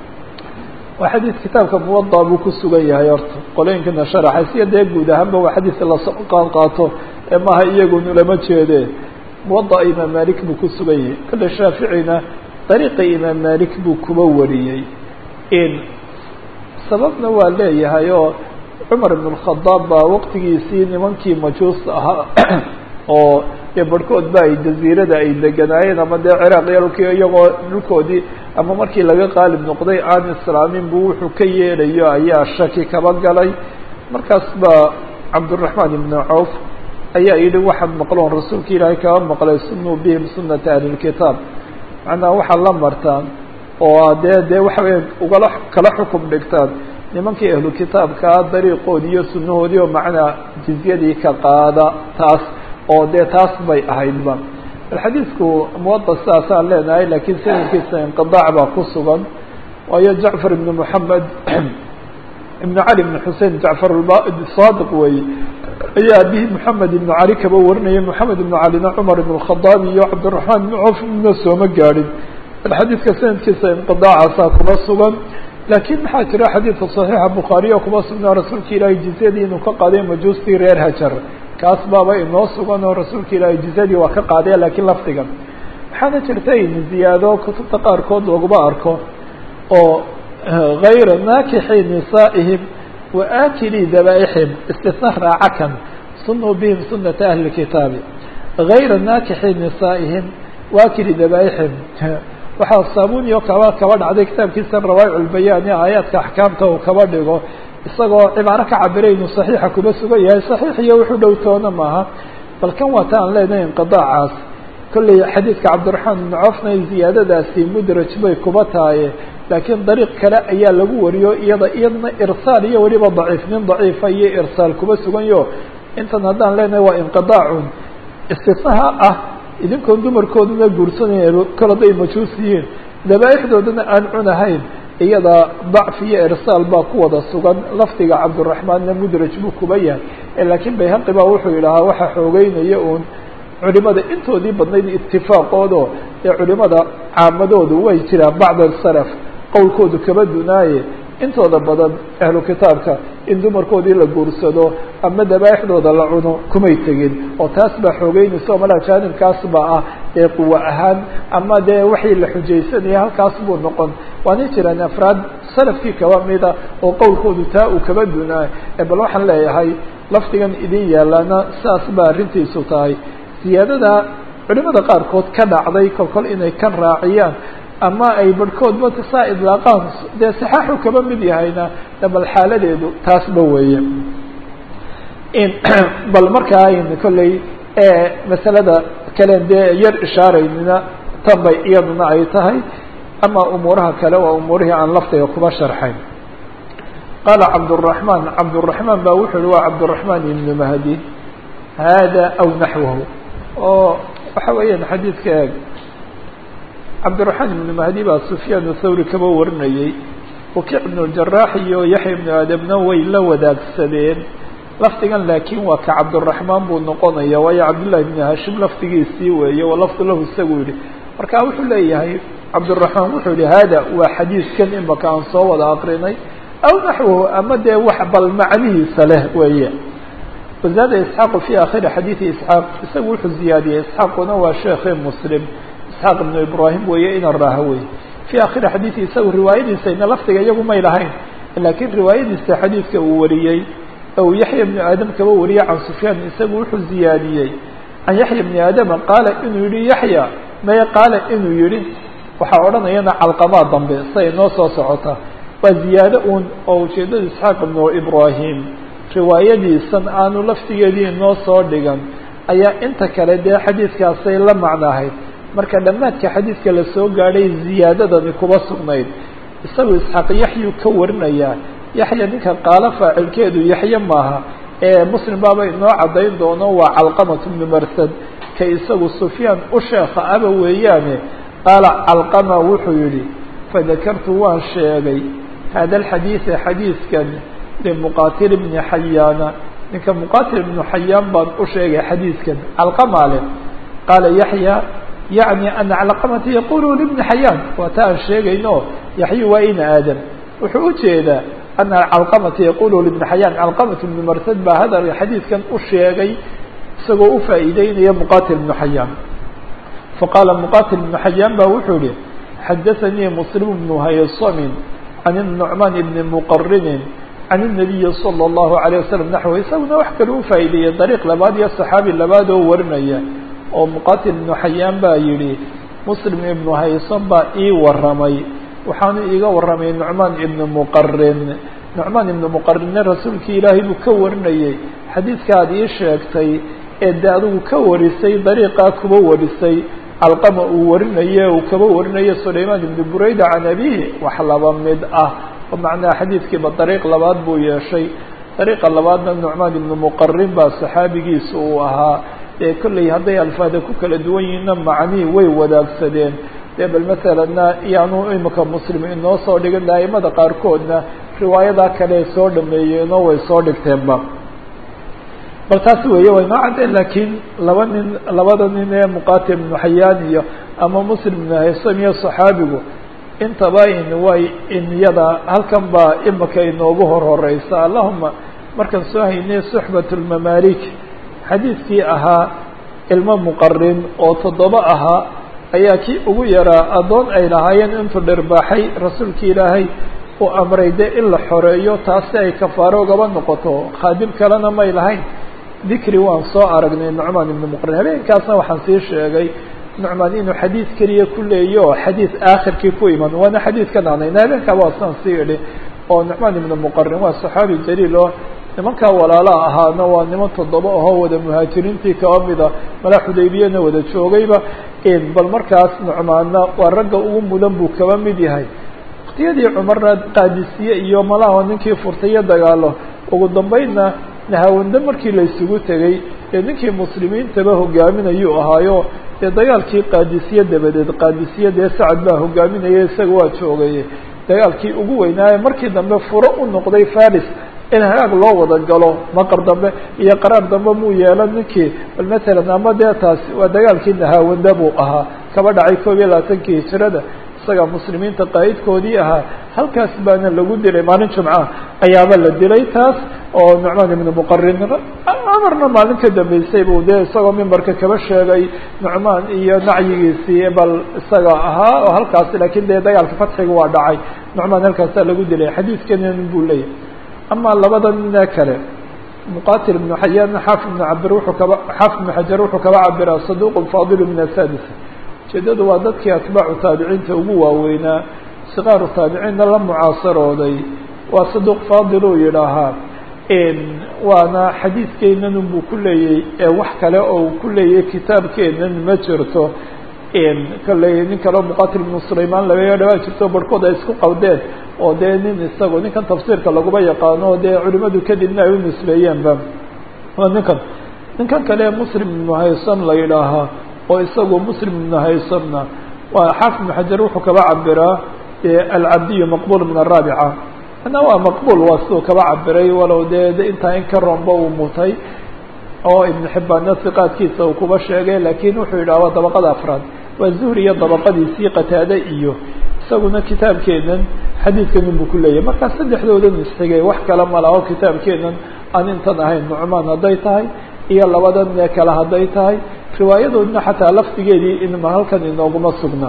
Speaker 1: waa xadiid kitaabka muwada buu ku sugan yahay horta qolooyinkana sharaxay siya dee guud ahaanba waa xadiis lasoo qaad qaato ee maaha iyagunu lama jeede muwada imaam malik buu ku sugan yahay kale shaaficina dariiqa imaam malik buu kuba wariyey in sababna waa leeyahay oo cumar ibn اkhadaab baa waqtigiisii nimankii majuus ahaa oo dee barhkood ba ay jaziirada ay deganaayeen ama dee ciraaq yalkii iyagoo dhulkoodii ama markii laga qaalib noqday aan islaamin buu wuxuu ka yeelayo ayaa shaki kaba galay markaas baa cabdالraحmaan ibnu cawf ayaa yidhi waxaad maqloon rasuulka ilaahay kaba maqlay sunuu bihim sunata ahlilkitaab macnaha waxaad la martaan oo dee dee waxa weya ugala kala xukum dhigtaan nimankii ahlu kitaabkaa dariiqoodii iyo sunahoodii oo macnaa jizyadii ka qaada taas oo dee taas bay ahaydba bal xadiidku muwada sidaasaan leenahay lakiin sanadkiisa inqiaac baa ku sugan waayo jacfar ibn moxamed ibn cali ibn xusein jacfar saadiq weeye ayaa abihi moxamed ibn cali kaba warinaya moxamed ibn calina cumar ibn khadaab iyo cabdiraxmaan ibn cawf mina sooma gaadhin bal xadiidka sanadkiisa inqiaacaasa kuma sugan laakiin maxaa jira xadiidka صaxiixa bukhaariya kuma sugnaa rasuulka ilaahay jizyadii inuu ka qaaday majuustii reer hajar kaas baaba inoo sugan oo rasuulka ilaahay jizyadii waa ka qaadaya lakiin lafdigan waxaana jirta in ziyaado kutubta qaarkood laguma arko oo gayra naakixi nisaa'ihim wa aakili dabaaixim istisna raacakan sunuu bihim sunata ahli kitaabi gayra naakixi nisaa'ihim waakili dabaaixim waxaa saabuniyo kaba kaba dhacday kitaabkiisa rawaa'ic ulbayaani aayaadka axkaamta uu kaba dhigo isagoo cibaaro ka cabiray inuu saxiixa kuma sugan yahay saxiix iyo wuxuu dhow toona maaha bal kan waata aan leenahay inqidaacaas kolley xadiidka cabdiraxmaan ibnu cofna ziyaadadaasi mudraj bay kuba tahaye laakiin dariiq kale ayaa lagu wariyo iyada iyadna irsaal iyo weliba daciif nin daciifa iyo irsaal kuba suganyo intan haddaan leenahay waa inqidaacun istisnaha ah idinkoon dumarkooduna guursanaya kol hadday majuus yihiin dabaaixdoodana aan cunahayn iyada dacfi iyo irsaal baa ku wada sugan lafdiga cabdiraxmaanna mudraj buu kuba yahay laakiin bayhaqi baa wuxuu yidhahaa waxa xoogeynaya uun culimada intoodii badnayd itifaaqoodo ee culimada caamadoodu way jiraan bacda salaf qowlkoodu kaba dunaaye intooda badan ahlu kitaabka in dumarkoodii la guursado ama dabaaixdooda la cuno kumay tegin oo taas baa xoogeynaysa oo malaa jaanibkaas baa ah ee quwa ahaan ama dee waxii la xujaysanaya halkaas buu noqon waana jiraan afraad salafkii kaba mida oo qowlkoodu taa uu kaba dunaayo bal waxaan leeyahay lafdigan idin yaalaana saas baa arrintiisu tahay siyaadada culimada qaarkood ka dhacday kolkol inay kan raaciyaan ama ay barhkoodba saa idlaaqaan dee saxaaxu kaba mid yahayna bal xaaladeedu taasba weeye bal markaa ayn kolley masalada kalen dee yar ishaaraynina tan bay iyaduna ay tahay ama umuuraha kale waa umuurihii aan laftiga kuba sharxayn qaala cabdالرaحman cabdالرaحman ba wuxu uhi waa cabdالرaحman ibn mahdi hada aw naxwahu oo waxa weeyaan xadiidka eeg cabdiraxmaan ibnu mahdi baa sufyaan thawri kaba warinayey wakiic ibnu jaraax iyo yaxya ibnu aadamna way la wadaagsadeen lafdigan laakiin waa ka cabdiraxmaan buu noqonaya waayo cabdullahi ibnu hashim lafdigiisii weeye wa lafdu lahu isagu yihi marka wuxuu leeyahay cabdiraxmaan wuxuu yihi hada waa xadiidkan imaka aan soo wada aqrinay aw naxwahu ama dee wax bal macnihiisa leh weeye wazaada isxaaqu fi akhiri xadiidi isxaaq isagu wuxuu ziyaadiyey isxaaquna waa sheekhe muslim isxaaq ibnu ibraahim weeye ina raaha weye fi akhiri xadiidi isagu riwaayadiisayna lafdiga iyagu may lahayn laakiin riwaayadiisa xadiidka uu wariyey ou yaxya ibnu aadam kaba wariyey can sufyaan isagu wuxuu ziyaadiyey can yaxya ibni aadama qaala inuu yihi yaxya maye qaala inuu yihi waxaa odhanayana calqamaa dambe siday noo soo socota waa ziyaado uun oo ujeedada isxaaq ibnu ibraahim riwaayadiisan aanu laftigeedii noo soo dhigan ayaa inta kale dee xadiidkaasay la macnahayd marka dhammaadka xadiidka la soo gaadhay ziyaadadani kuba sugnayd isagu isxaaq yaxyu ka warinayaa yaxya ninka qaalo faacilkeedu yaxye maaha ee muslim baaba inoo caddayn doono waa calqamat bnu marsad ka isagu sufyaan u sheekha aba weeyaane qaala calqama wuxuu yihi fadakartu waan sheegay hada alxadiida xadiidkan limuqatil bni xayaana ninka muqatil ibnu xayaan baan u sheegay xadiidkan calqama leh qaala yaxya yacni ana calqamata yaqulu libni xayaan waa ta aan sheegayno yaxyu waa ina aadam wuxuu ujeedaa ana calqamata yaqulu libni xayaan calqamat ibnu marsad baa hadal xadiidkan u sheegay isagoo u faa'iideynaya muqatil ibnu xayaan faqaala muqatil ibnu xayaan ba wuxuu yihi xadaثanii muslim bnu haysamin can الnucmaan ibni muqarinin can الnabiyi salى الlahu عalيه wasalam naxو isaguna wax kale u faa'iideeyey dariiq labaad iyo saxaabi labaad oo warinaya oo muqatil ibnu xayaan baa yihi muslim ibnu haysan baa ii waramay waxaanu iiga waramay nucmaan ibnu muqarin nucmaan ibnu muqarinne rasuulkii ilaahay buu ka warinayey xadiidkaad ii sheegtay ee de adigu ka warisay dariiqaa kuba warisay calqama uu warinaye uu kaba warinayo sulaymaan ibnu burayda can abihi wax laba mid ah oo macnaha xadiidkiiba dariiq labaad buu yeeshay dariiqa labaadna nucmaan ibnu muqarin baa saxaabigiisa uu ahaa dee kolley hadday alfaada ku kala duwan yihiinna macnii way wadaagsadeen dee bal masalanna iyaanu imika muslim inoo soo dhigin aimada qaarkoodna riwaayadaa kale soo dhameeyeenoo way soo dhigteenba bal taasi weeye way noo caddeen laakiin laba nin labada nin ee muqatil ibnu xayaan iyo ama muslim ibnu haysam iyo saxaabigu intaba in way inyada halkan baa imika inoogu hor horeysa allahuma markaan soo haynay suxbat lmamaalik xadiidkii ahaa ilmo muqarin oo toddoba ahaa ayaa kii ugu yaraa addoon ay lahaayeen intuu dhirbaaxay rasuulki ilaahay uu amray de in la xoreeyo taasi ay kafaaro ugaba noqoto khaadim kalena may lahayn dikri waan soo aragnay nucmaan ibnu muqarin habeenkaasna waxaan sii sheegay nucmaan inuu xadiid keliya ku leeyo xadiid aakhirkii ku iman waana xadiidkan anayna habeenkaa waa saan sii idhi oo nucmaan ibnu muqarin waa saxaabi jaliil oo nimankaa walaalaha ahaana waa niman toddoba ahoo wada muhaajiriintii kaba mida mala xudaybiyana wada joogayba bal markaas nucmaanna waa ragga ugu mudan buu kaba mid yahay waktiyadii cumarna qaadisiye iyo malaha ninkii furtay iyo dagaalo ugu dambeynna nahawande markii la isugu tegey dee ninkii muslimiintaba hogaaminayuu ahaayo dee dagaalkii qaadisiye dabadeed qaadisiye dee sacad baa hogaaminaya isaga waa joogay dagaalkii ugu weynaaye markii dambe furo u noqday faris in hagaag loo wada galo maqar dambe iyo qaraar dambe muu yeelan ninkii bal matalan ama dee taasi waa dagaalkii nahaawande buu ahaa kaba dhacay koob iyo labaatankii hijirada isaga muslimiinta qaa'idkoodii ahaa halkaas baana lagu dilay maalin jumca ayaaba la dilay taas oo nucmaan ibnu muqarin amarna maalin ka dambeysay buu dee isagoo mimbarka kaba sheegay nucmaan iyo nacyigiisii bal isaga ahaa oo halkaas laakiin dee dagaalka fatxiga waa dhacay nucmaan halkaasaa lagu dilay xadiidkanin buu leeyahy ama labada ninee kale muqatil ibnu xayaan xaafid ibnu cabir wuxuu kaba xaafid ibnu xajar wuxuu kaba cabiraa saduq faadilu min asadis ujeedadu waa dadkii atbaacu taabiciinta ugu waaweynaa sikaaru taabiciinna la mucaasarooday waa saduq faadil uu yidhaahaa waana xadiidkeenan buu ku leeyay ee wax kale oo uu ku leeyay kitaabkeenan ma jirto kalley nin kaleo muqatil ibnu sulaymaan laga dhawaa jirto barhkood ay isku qawdeen oo dee nin isago ninkan tafsiirka laguma yaqaano o dee culimadu kadibna ay u nisbeeyeenba waa ninkan ninkan kale muslim ibnu haysan la yidhaahaa oo isagu muslim ibnu haysanna waa xaafid ibnu xajar wuxuu kaba cabiraa alcabdiyu maqbul min araabica ana waa maqbul waa siduu kaba cabiray walow dee intaa in ka romba uu mutay oo ibnu xibbaanna siqaadkiisa uu kuba sheegay laakiin wuxuu yidhaha waa dabaqada afraad waa zuhri iyo dabaqadiisii qataade iyo isaguna kitaabkeenan xadiidkanin buu ku leeyahay markaa saddexdoodan isxigay wax kale ma laho kitaabkeenan aan intan ahayn nucmaan hadday tahay iyo labadan ee kale hadday tahay riwaayadoodna xataa lafdigeedii inma halkan inooguma sugna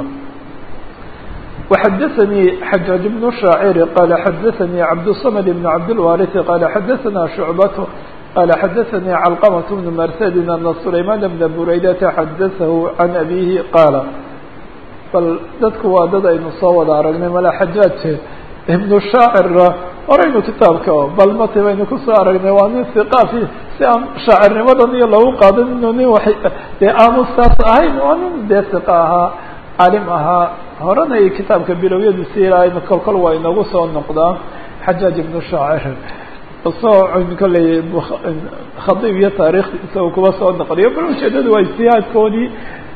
Speaker 1: وxdثnي حجاج بن شhاacر qال xdثnي cبدالصمد بن cبدالوارث qال xdثnا شعبة qال xdثnي علقمة بن mrسد أن سليمان بن برaydة xdثه عن أبيه qاaل bal dadku waa dad aynu soo wada aragnay mala xajاaج iبن شhaacirna horaynu kitaabka bal mati baynu kusoo aragnay waa nin ثiqاfi si aan shaacirnimadan iyo lagu qaadin inuu nin wa dee aamustaas ahayn waa nin dee ثiqa ahaa calim ahaa horena iyo kitaabka bilowyadiisi ilaa kol kol waa inagu soo noqdaa xajaaj ibnu shaacir soo kolley khadiib iyo taariikhdiisa uu kuba soo noqliyo bal ujeedadu waa ijtihaadkoodii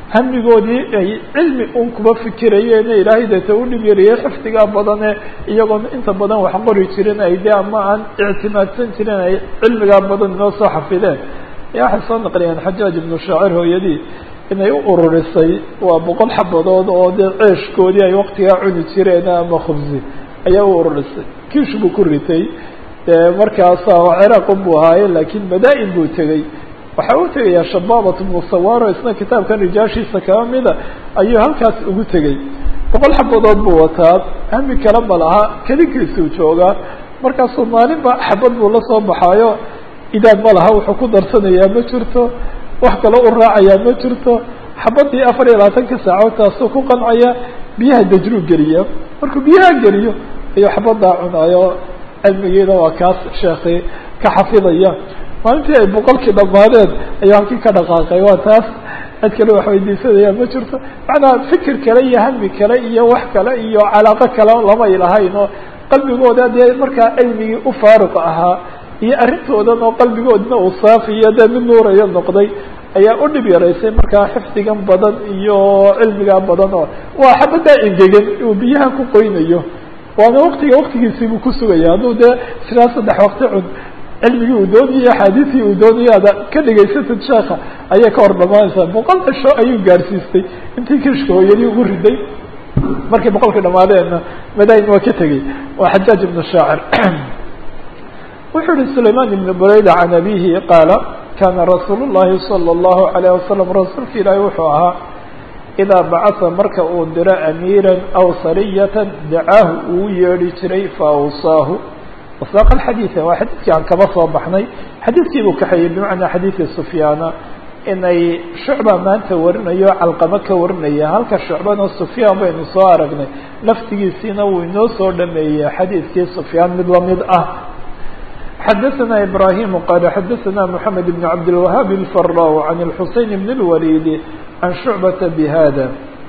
Speaker 1: hamigoodii ay cilmi un kuba fikirayeene ilaahay deeta u dhib yariyey xifdigaa badane iyagoon inta badan wax qori jirin ay de ama aan ictimaadsan jirin ay cilmigaa badan inoo soo xafideen ya waxay soo naqliyeen xajaaj ibnu shaacir hooyadii inay u ururisay waa boqol xabadood oo dee ceeshkoodii ay waktigaa cuni jireen ama khubsi ayaa u ururisay kiish buu ku ritay markaasa ciraaqun buu ahaaye laakiin madaa-in buu tegey waxaa u tegayaa shabaabat ibnu sawaro isna kitaabkan rijaashiisa kaba mida ayuu halkaas ugu tegey boqol xabadood buu wataa hami kale ma laha kelinkiisuu joogaa markaasuu maalinba xabad buu la soo baxaayo idaad ma laha wuxuu ku darsanayaa ma jirto wax kaloo u raacayaa ma jirto xabadii afar iyo labaatanka saacood taasuu ku qancaya biyaha dajruu geliya markuu biyaha geliyo ayuu xabadaa cunaayo cilmigiina waa kaas sheekhi ka xafidaya maalintii ay boqolkii dhamaadeen ayuu halkii ka dhaqaaqay waa taas cid kale wax weydiisanaya ma jirto macnaa fikir kale iyo hami kale iyo wax kale iyo calaaqo kale lamay lahayn oo qalbigooda dee markaa cilmigii u faaruq ahaa iyo arrintoodan oo qalbigoodna uu saafiyo dee mid nuurayo noqday ayaa u dhib yaraysay markaa xifdigan badan iyo cilmigaa badan oo waa xabadaa engegan uu biyaha ku qoynayo waana waktiga waktigiisii buu ku sugaya hadduu dee siraa saddex wakti cun cilmigii uu doonayay axaadiistii uu doonayay ada ka dhegaysatid sheeka ayay ka hor dhamaanaysaa boqol cisho ayuu gaarsiistay intii kishka hooyadii ugu riday markay boqolkii dhamaadeenna madain waa ka tegey waa xajaaj ibnu shaacir wuxuu yihi sulayman ibn burayda can abihi qaala kana rasuul llahi salى اllahu alayh wasalam rasuulka ilaahi wuxuu ahaa idaa bacasa marka uu diro amiira aw sariyata dacaahu uu yeedhi jiray faawsaahu wasaaqa alxadiida waa xadiidkii aan kaba soo baxnay xadiidkii buu kaxeeyey bimacnaa xadiidi sufyaana inay shucba maanta warinayo calqamo ka warinaya halka shucbana sufyaan baynu soo aragnay laftigiisiina wuu inoo soo dhameeyey xadiidkii sufyaan mid lamid ah xadaثna ibrahim qala xadaثna mحamed بn cabdالوahab الfaraw عan الxuseyn بn الwalid عan shucbata bhada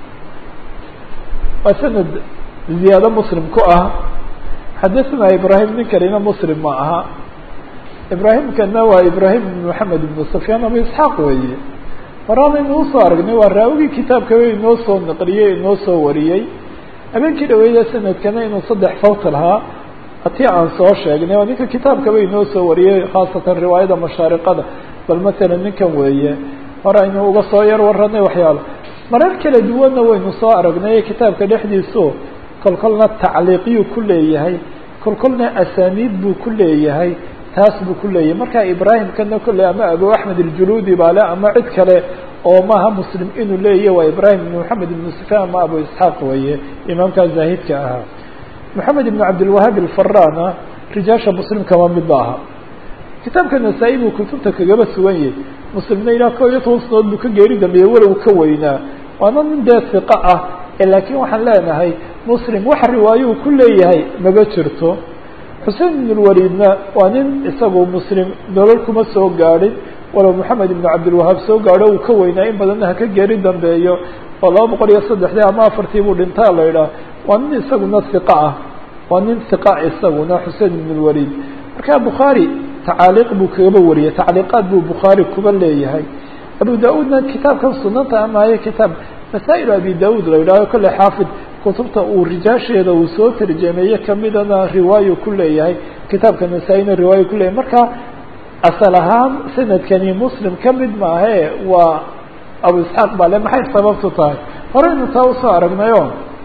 Speaker 1: waa sanad ziyaado mslim ku ah xadaثna ibrahim nin kalena mslim ma aha ibrahimkana waa ibrahim بn mحamed بn sufyaan abu isxaaq weeye horaanaynu usoo aragnay waa raawigii kitaabka inoo soo naqliyey inoo soo wariyey habeenkii dhaweyda sanadkana inuu saddex fawt lahaa hatii aan soo sheegnay oo ninka kitaabkaba inoo soo wariyey khaasatan riwaayada mashaariqada bal masalan ninkan weeye hore aynu uga soo yar waranay waxyaalo marar kala duwanna waynu soo aragnay kitaabka dhexdiisu kolkolna tacliiqyuu ku leeyahay kolkolna asaaniid buu ku leeyahay taas buu ku leeyahay marka ibraahimkana kolley ama abu axmed aljuluudi baa le ama cid kale oo maaha muslim inuu leeyahy waa ibrahim ibn moxamed ibn sufyaan ama abu isxaaq weeye imaamkaa zaahidka ahaa moxamed ibn cabdilwahaab alfarana rijaasha muslim kama mid ba aha kitaabka nasaa-i buu kutubta kagaba sugan yahay muslimna ilaa koo iyo toban sanood buu ka geeri dambeeyey walow ka weynaa waana nin dee siqa ah laakiin waxaan leenahay muslim wax riwaayo uu ku leeyahay maba jirto xusein ibn lwalidna waa nin isagu muslim nolol kuma soo gaadhin walow moxamed ibn cabdilwahaab soo gaadho uu ka weynaa in badanna haka geeri dambeeyo oo laba boqol iyo saddexdii ama afartii buu dhintaa la idhaah waa nin isaguna hiqa ah waa nin hiqa isaguna xusein ibn lwalid marka bukhaari tacaaliiq buu kagaba wariyay tacliiqaad buu bukhaari kuba leeyahay abu da-uudna kitaabkan sunanta amaaye kitaab masaa-il abi da-uud la yidhahdo kolle xaafid kutubta uu rijaasheeda uu soo tarjameeye kamidana riwaayo ku leeyahay kitaabka nasaa-ina riwaayo ku leeyahay marka asal ahaan sanadkani muslim ka mid maahe waa abu isxaaq baa le maxay sababtu tahay horeynu taa usoo aragnayo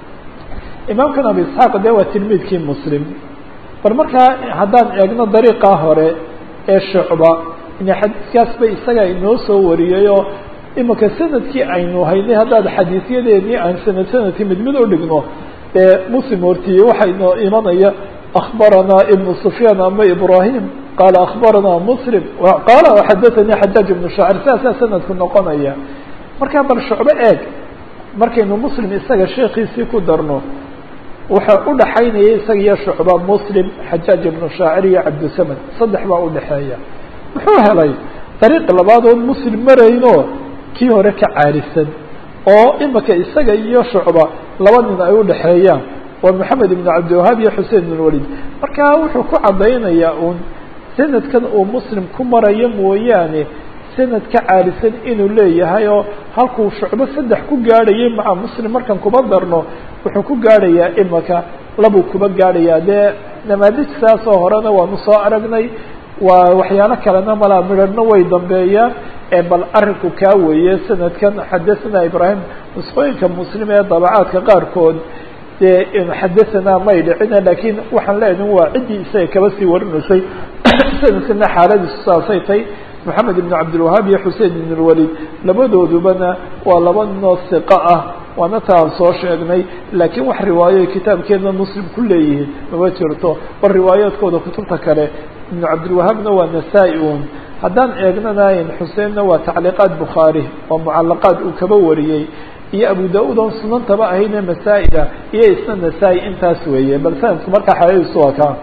Speaker 1: imaamkan abu isxaaq de waa tilmiidkii muslim bal markaa haddaan eegno dariiqaa hore ee shucba ina xadiiskaasba isaga inoo soo wariyay oo imika sanadkii aynu haynay haddaad xadiisyadeedii aan sanad sanadkii mid mid u dhigno ee muslim hortiye waxaa inoo imanaya akbaranaa ibnu sufyaan ama ibrahim qaala akbaranaa muslim qaala xadathanii xajaaj ibnu shaacir saasaa sanadku noqonaya markaa bal shucbo eeg markaynu muslim isaga sheekiisii ku darno waxaa udhaxaynaya isaga iyo shucba muslim xajaaj ibnu shaacir iyo cabdisamad saddex baa udhaxeeya muxuu helay dariiq labaad oon muslim marayno kii hore ka caarisan oo imika isaga iyo shucba laba nin ay udhaxeeyaan waa maxamed ibn cabdiwahaab iyo xusein ibn walid marka wuxuu ku cadaynayaa uun sanadkan uu muslim ku marayo mooyaane sanad ka caalisan inuu leeyahay oo halkuu shucbo saddex ku gaadhayay maca muslim markan kuba darno wuxuu ku gaadhayaa imaka labuu kuba gaadhayaa dee namaadij saasoo horena waanu soo aragnay waa waxyaalo kalena malaa midharhna way dambeeyaan bal arinku kaa weeye sanadkan xadathana ibrahim nusqooyinka muslim ee dabacaadka qaarkood dee xadathana may dhicina lakiin waxaan leenahi waa ciddii isaga kaba sii warinaysay sanadkana xaaladiisu saasay tay moxamed ibn cabdilwahaab iyo xusein ibn lwalid labadoodubana waa laba ninoo siqa ah waana ta aan soo sheegnay laakiin wax riwaayo kitaabkeena muslim ku leeyihiin mama jirto bal riwaayaadkooda kutubta kale ibnu cabdilwahaabna waa nasaa-i un haddaan eegnanayn xuseenna waa tacliiqaat bukhaari oo mucalaqaad uu kaba wariyey iyo abu da-uud oon sunantaba ahayne masaa-ida iyo isna nasaa-i intaas weeye bal sanadku markaa xaladiisu waa kaa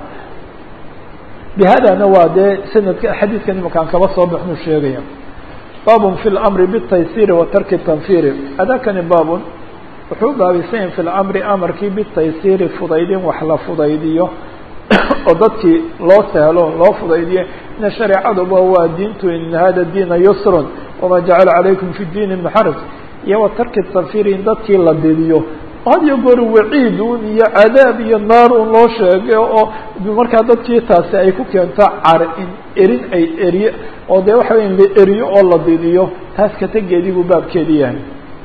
Speaker 1: bihadana waa dee sanadka xadiidkan imakaan kaba soo baxnu sheegaya baabun fi lamri bitaysiri wa tarki tanfiri adakani baabun wuxuu baabisanyahy fi lamri amarkii bitaysiri fudaydin wax la fudaydiyo oo dadkii loo sahlo loo fudaydiyo ina shareecaduba waa diintu in hada diina yusrun wamaa jacala calaykum fi diini min xaraj iyo wa tarki tanfiri in dadkii la didiyo had iyo goor waciid un iyo cadaab iyo naar un loo sheegay oo markaa dadkii taasi ay ku keento car in erin ay eriye oo dee waxa weya la eriyo oo la didiyo taas kategeedii buu baabkeedi yahay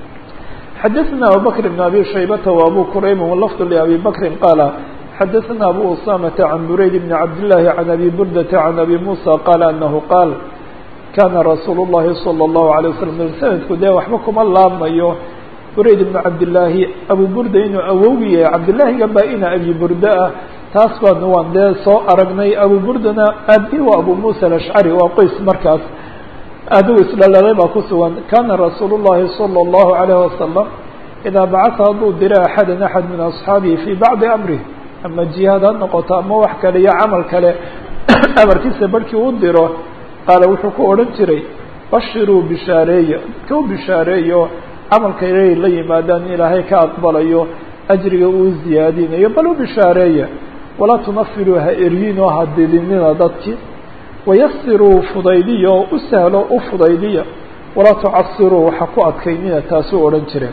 Speaker 1: xadaثna abubakr بn abi shaybata و abu qurayb wlafd labi bakri qaala xadaثna abu usamata can burayd bn cabdالlahi can abi burdata can abi musa qaala anahu qaal kana rasuul الlahi salى الlahu عalيه waslm sanadku dee waxba kuma laabmayo burayd ibnu cabdillaahi abu burda inuu awowgi yahay cabdillaahiga baa ina abi burda ah taas baanu waan dee soo aragnay abu burdana aabi waa abu muusa alashcari waa qoys markaas adigu isdhalalay baa ku sugan kana rasuulu llahi salى اllahu alayh wasalam idaa bacata hadduu dira axadan axad min asxaabihi fii bacdi amrih ama jihaad ha noqoto ama wax kale iyo camal kale amarkiisa barhkii u diro qaala wuxuu ku odhan jiray bashiruu bishaareeya dadka u bishaareeyo camalka inay la yimaadaan in ilaahay ka aqbalayo ajriga uu ziyaadinayo bal u bishaareeya walaa tunafiruu ha eryiinoo ha didinina dadkii wayasiruu fudaydiya oo u sahlo u fudaydiya walaa tucasiruu waxa ku adkaynina taasuu odhan jireen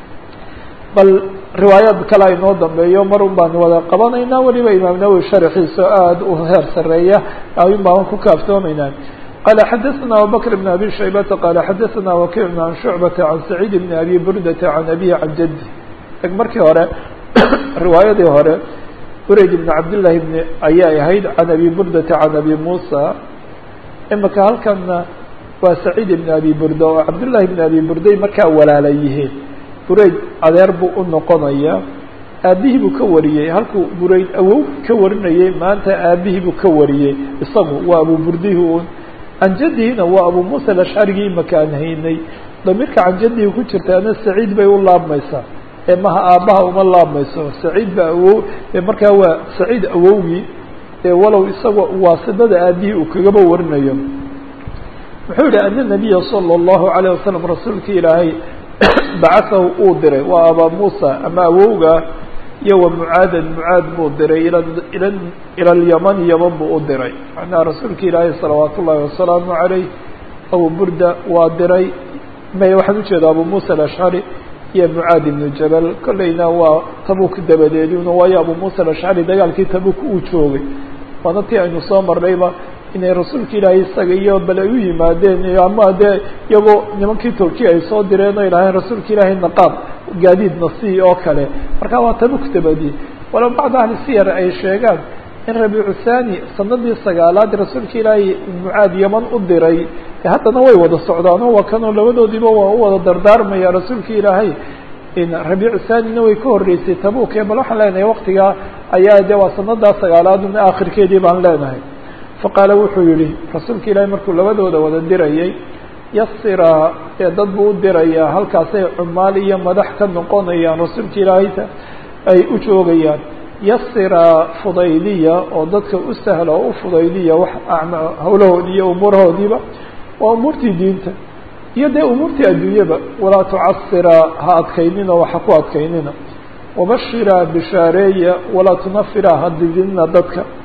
Speaker 1: bal riwaayaad kale aynoo dambeeyo mar un baan wada qabanaynaa weliba imaam nawowi sharxiisa aada u heer sareeya ayun baan ku kaaftoomaynaa qال xdثna abubكر بن abي شhaybةa qال xadثna وkiع عan شhuعبةa عan سacيid بن abي burdةa عan abيه عan jadي eg markii hore riwaayadii hore burayd بn cabdالlahi بn ayay ahayd عan abي burdةa عan abي muسى imika halkana waa سacيid بn abي burda oo cabdالlahi بn abي burday markaa walaala yihiin burayd adeer buu u noqonaya aabihii buu ka wariyey halkuu burayd awow ka warinayay maanta aabihii buu ka wariyey isagu waa abu burdihi un can jadihina waa abu muusa alashcarigii imaka aan haynay damiirka can jadihi ku jirtaana saciid bay u laabmaysaa ee maha aabbaha uma laabmayso saciid baa awow markaa waa saciid awowgii ee walow isagoo waasidada aabihii uu kagaba warinayo wuxuu yihi ana nabiya salى اllahu alayه wasalam rasuulka ilaahay bacasahu uu diray waa abaa muusa ama awowga iyo wa mucaadan mucaad buu diray ila ila ila alyaman yaman buu u diray macnaha rasuulka ilaahay salawaat ullahi wasalaamu calayh abu burda waa diray may waxaan ujeeda abu muusa alashcari iyo mucaad ibnu jabal kolleyna waa tabuk dabadeeduna waayo abu muusa alashcari dagaalkii tabuk uu joogay waana tii aynu soo marnayba inay rasuulka ilaahay isaga iyo bal ay u yimaadeen ama dee iyagoo nimankii turkiya ay soo direen o idhaaheen rasuulka ilaahay naqaab gaadiid nasi oo kale marka waa tabuk dabadi walow bacd ahli siyar ay sheegaan in rabiicu thani sanadii sagaalaad rasuulka ilaahay mucaad yaman u diray haddana way wada socdaano waa kanoo labadoodiiba waa u wada dardaarmaya rasuulka ilaahay rabiicu thanina way ka horreysay tabuk bal waxaan leenahay waktigaa ayaa de waa sanadaa sagaalaad akhirkeedii baan leenahay faqaala wuxuu yihi rasuulka ilaahay markuu labadooda wada dirayay yasiraa ee dad buu u dirayaa halkaasay cumaal iyo madax ka noqonayaan rasuulka ilaahayta ay u joogayaan yasiraa fudaydiya oo dadka u sahla oo u fudaydiya wax hawlahoodii iyo umuurahoodiiba waa umuurtii diinta iyo dee umuurtii adduunyaba walaa tucasiraa ha adkaynina waxa ku adkaynina wabashiraa bishaareeya walaa tunafira ha didinina dadka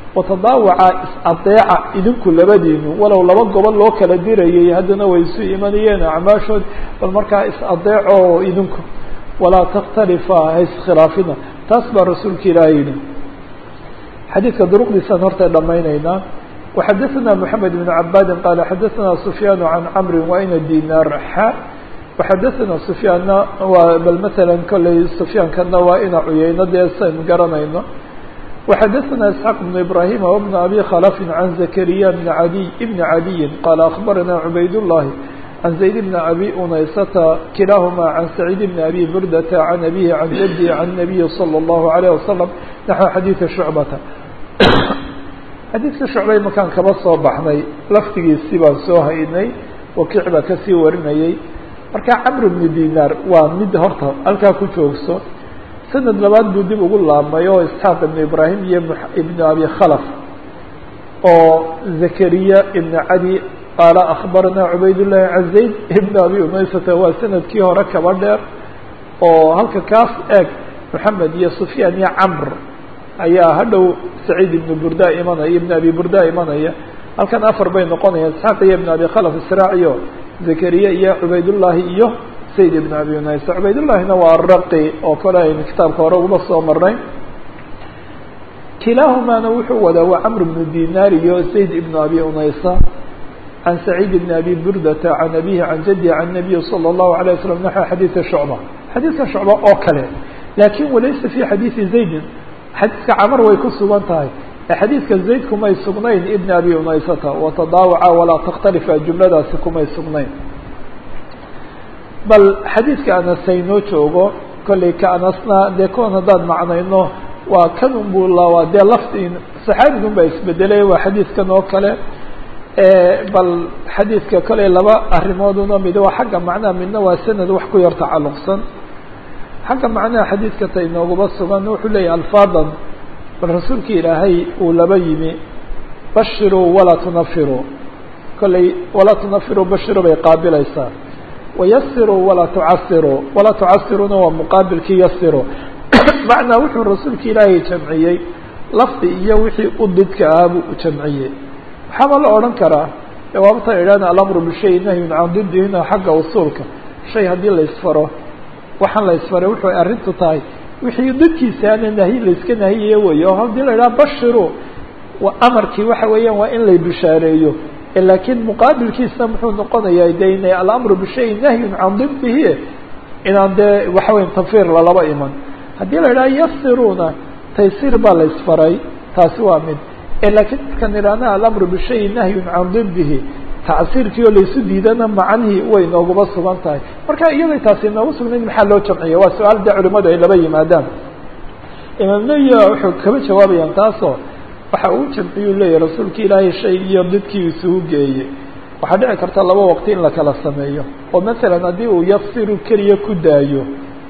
Speaker 1: watadaawaca is-adeeca idinku labadiinu walow laba gobol loo kala dirayay haddana way isu imanayeen acmaashood bal markaa is-adeeco idinku walaa takhtalifa ha iskhilaafina taas baa rasuulka ilaahay yidhi xadiidka duruqdiisaan horta dhamayneynaa وxadثna محamed بن عabاdi qال xadثna سفyاn عan cمr وayna dinar xa وxadثna سفyaanna waa bal mثalا kolley سفyaankana waa ina cuyeyno dee sayn garanayno وxadثna اسحاq بن إبراhيم وبن أbي khلف عن زكريا بن عdي بن عdي qال أخبرna عbayd اللhi عن زayd بن أbي unaysة kilاahma عن سعيد بن أbي bردة عن أbيه عن jدي عن النبي صلى الله عليه وسلم نحو xadيiث شعبة xadiidka shucbay markaan kaba soo baxnay laftigiisii baan soo haynay wakiic baa kasii warinayay marka camr bnu dinaar waa mid horta halkaa ku joogso sanad labaad buu dib ugu laabmay oo isxaaq ibnu ibraahim iyo ibnu abi khalaf oo zakariya ibn cadi qaala akhbarana cubaydullahi can zayd ibn abi umaysata waa sanadkii hore kaba dheer oo halka kaas eeg moxamed iyo sufyaan iyo camr ayaa hadhow saciid ibnu burda imanaya ibn abi burda imanaya halkan afar bay noqonayaan isxaaq iyo ibn abi khalaf israaciyo zakariya iyo cubaydullaahi iyo sayd ibn abi unaysa cubaydullahina waa raqi oo kale aynu kitaabka hore uguma soo marnay kilaahumaana wuxuu wadaa waa camr bnu dinaar iyo zayd ibn abi unaysa can saciid ibn abi burdata can abihi can jaddi can nabiyi salى اllahu alيه waslm naxو xadiida shucba xadiidka shucba oo kale lakin walaysa fi xadiidi zaydin xadiidka camar way ku sugan tahay ee xadiidka zayd kumay sugnayn ibn abi unaysata watadaawaca walaa takhtalifa jumladaasi kumay sugnayn bal xadiidka anas haynoo joogo kollay ka anasna dee kuwan haddaan macnayno waa kan unbuu lawaa dee lafti saxaabigun baa isbedelay waa xadiidkan oo kale bal xadiidka kollay laba arrimooduna mid waa xagga macnaha midna waa sanad wax ku yar tacalluqsan xagga macnaha xadiidka ta inoogaba sugan wuxuu leeyahy alfaadan bal rasuulka ilaahay uu laba yimi bashiruu walaa tunafiruu kollay walaa tunafiruu bashiruu bay qaabilaysaa wayasiruu walaa tucasiruu walaa tucasiruna waa muqaabilkii yasiru macnaa wuxuu rasuulka ilaahay jamciyey lafdi iyo wixii u didka ahaa buu jamciyey waxaaba la odhan karaa jawaabta idhahna alamru bishay nahyun can didihina xagga usuulka shay haddii la isfaro waxaan la isfaray wuxuu arrintu tahay wixii dadkiisaana nahy layska nahiyaye wey oo haddii la idhaha bashiru waa amarkii waxa weeyaan waa in lay bishaareeyo laakiin muqaabilkiisa muxuu noqonayaa de ina alamru bishay nahyun can didihi inaan dee waxa weya tanfiir lalaba iman haddii la idhaha yasiruna taysiir baa la isfaray taasi waa mid laakiin markaan idhahna alamru bishay nahyun can didihi tacsiirkii oo laysu diidana macnihii way nooguba sugan tahay marka iyaday taasi noogu sugnayd maxaa loo jamciya waa su-aal dee culimadu ay laba yimaadaan imaam nawiya wuxuu kaba jawaabayaan taasoo waxa uu jamciyuu leeyahy rasuulka ilaahay shay iyo didkii isugu geeyey waxaa dhici karta laba waqti in la kala sameeyo oo masalan haddii uu yasiru keliya ku daayo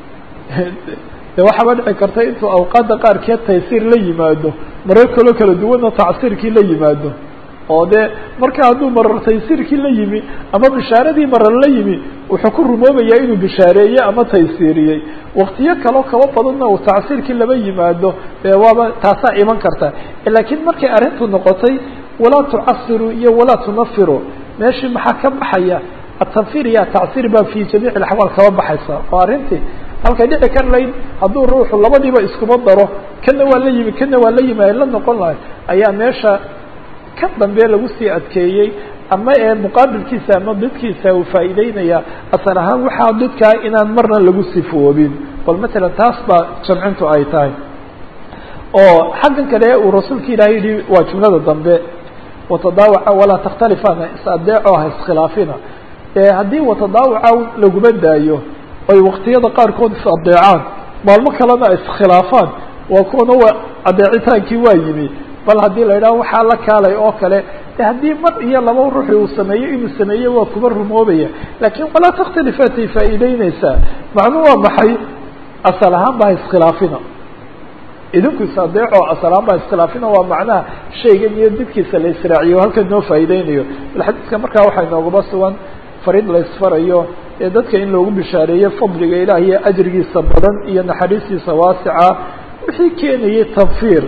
Speaker 1: de waxaaba dhici karta intuu awqaadda qaarkeed taysiir la yimaado marar kaloo kala duwanna tacsiirkii la yimaado oo dee marka hadduu marar taysiirkii la yimi ama bishaaradii marar la yimi wuxuu ku rumoobayaa inuu bishaareeyey ama taysiiriyey waktiyo kaloo kaba badanna uu tacsiirkii laba yimaado dee waaba taasaa iman karta laakiin markay arrintu noqotay walaa tucasiru iyo walaa tunafiru meeshii maxaa ka baxaya atanfir iyo atacsiir baa fi jamiic axwaal kaba baxaysa oo arrintii halkay dhici kar layd hadduu ruuxu labadiiba iskuma daro kana waa la yimi kana waa la yimi ay la noqon lahay ayaa meesha ka dambe lagu sii adkeeyey ama ee muqaabilkiisa ama didkiisa uu faa'iideynaya asal ahaan waxaa didkaa inaan marna lagu sifoobin bal matalan taas baa jamcintu ay tahay oo xaggan kale uu rasuulka ilahay yihi waa jumlada dambe watadaawaca walaa takhtalifana is-adeeco ha iskhilaafina haddii watadaawaca laguma daayo ay waktiyada qaarkood is adeecaan maalmo kalena iskhilaafaan waa kuwana waa adeecitaankii waa yimi bal haddii la yidhaho waxaa la kaalay oo kale de haddii mar iyo laba ruuxi uu sameeyo inuu sameeye waa kuba rumoobaya laakiin walaa takhtalifaatay faa'iideyneysaa macnuu waa maxay asal ahaan ba ha iskhilaafina idinku is adeeco asal ahaan ba ha iskhilaafina waa macnaha shaygan iyo didkiisa la israaciyo halkan noo faa'iideynayo bal xadiidka markaa waxaa inoogaba sugan fariid la isfarayo ee dadka in loogu bishaareeyo fadliga ilaah iyo ajrigiisa badan iyo naxariistiisa waasica wixii keenayay tanfiir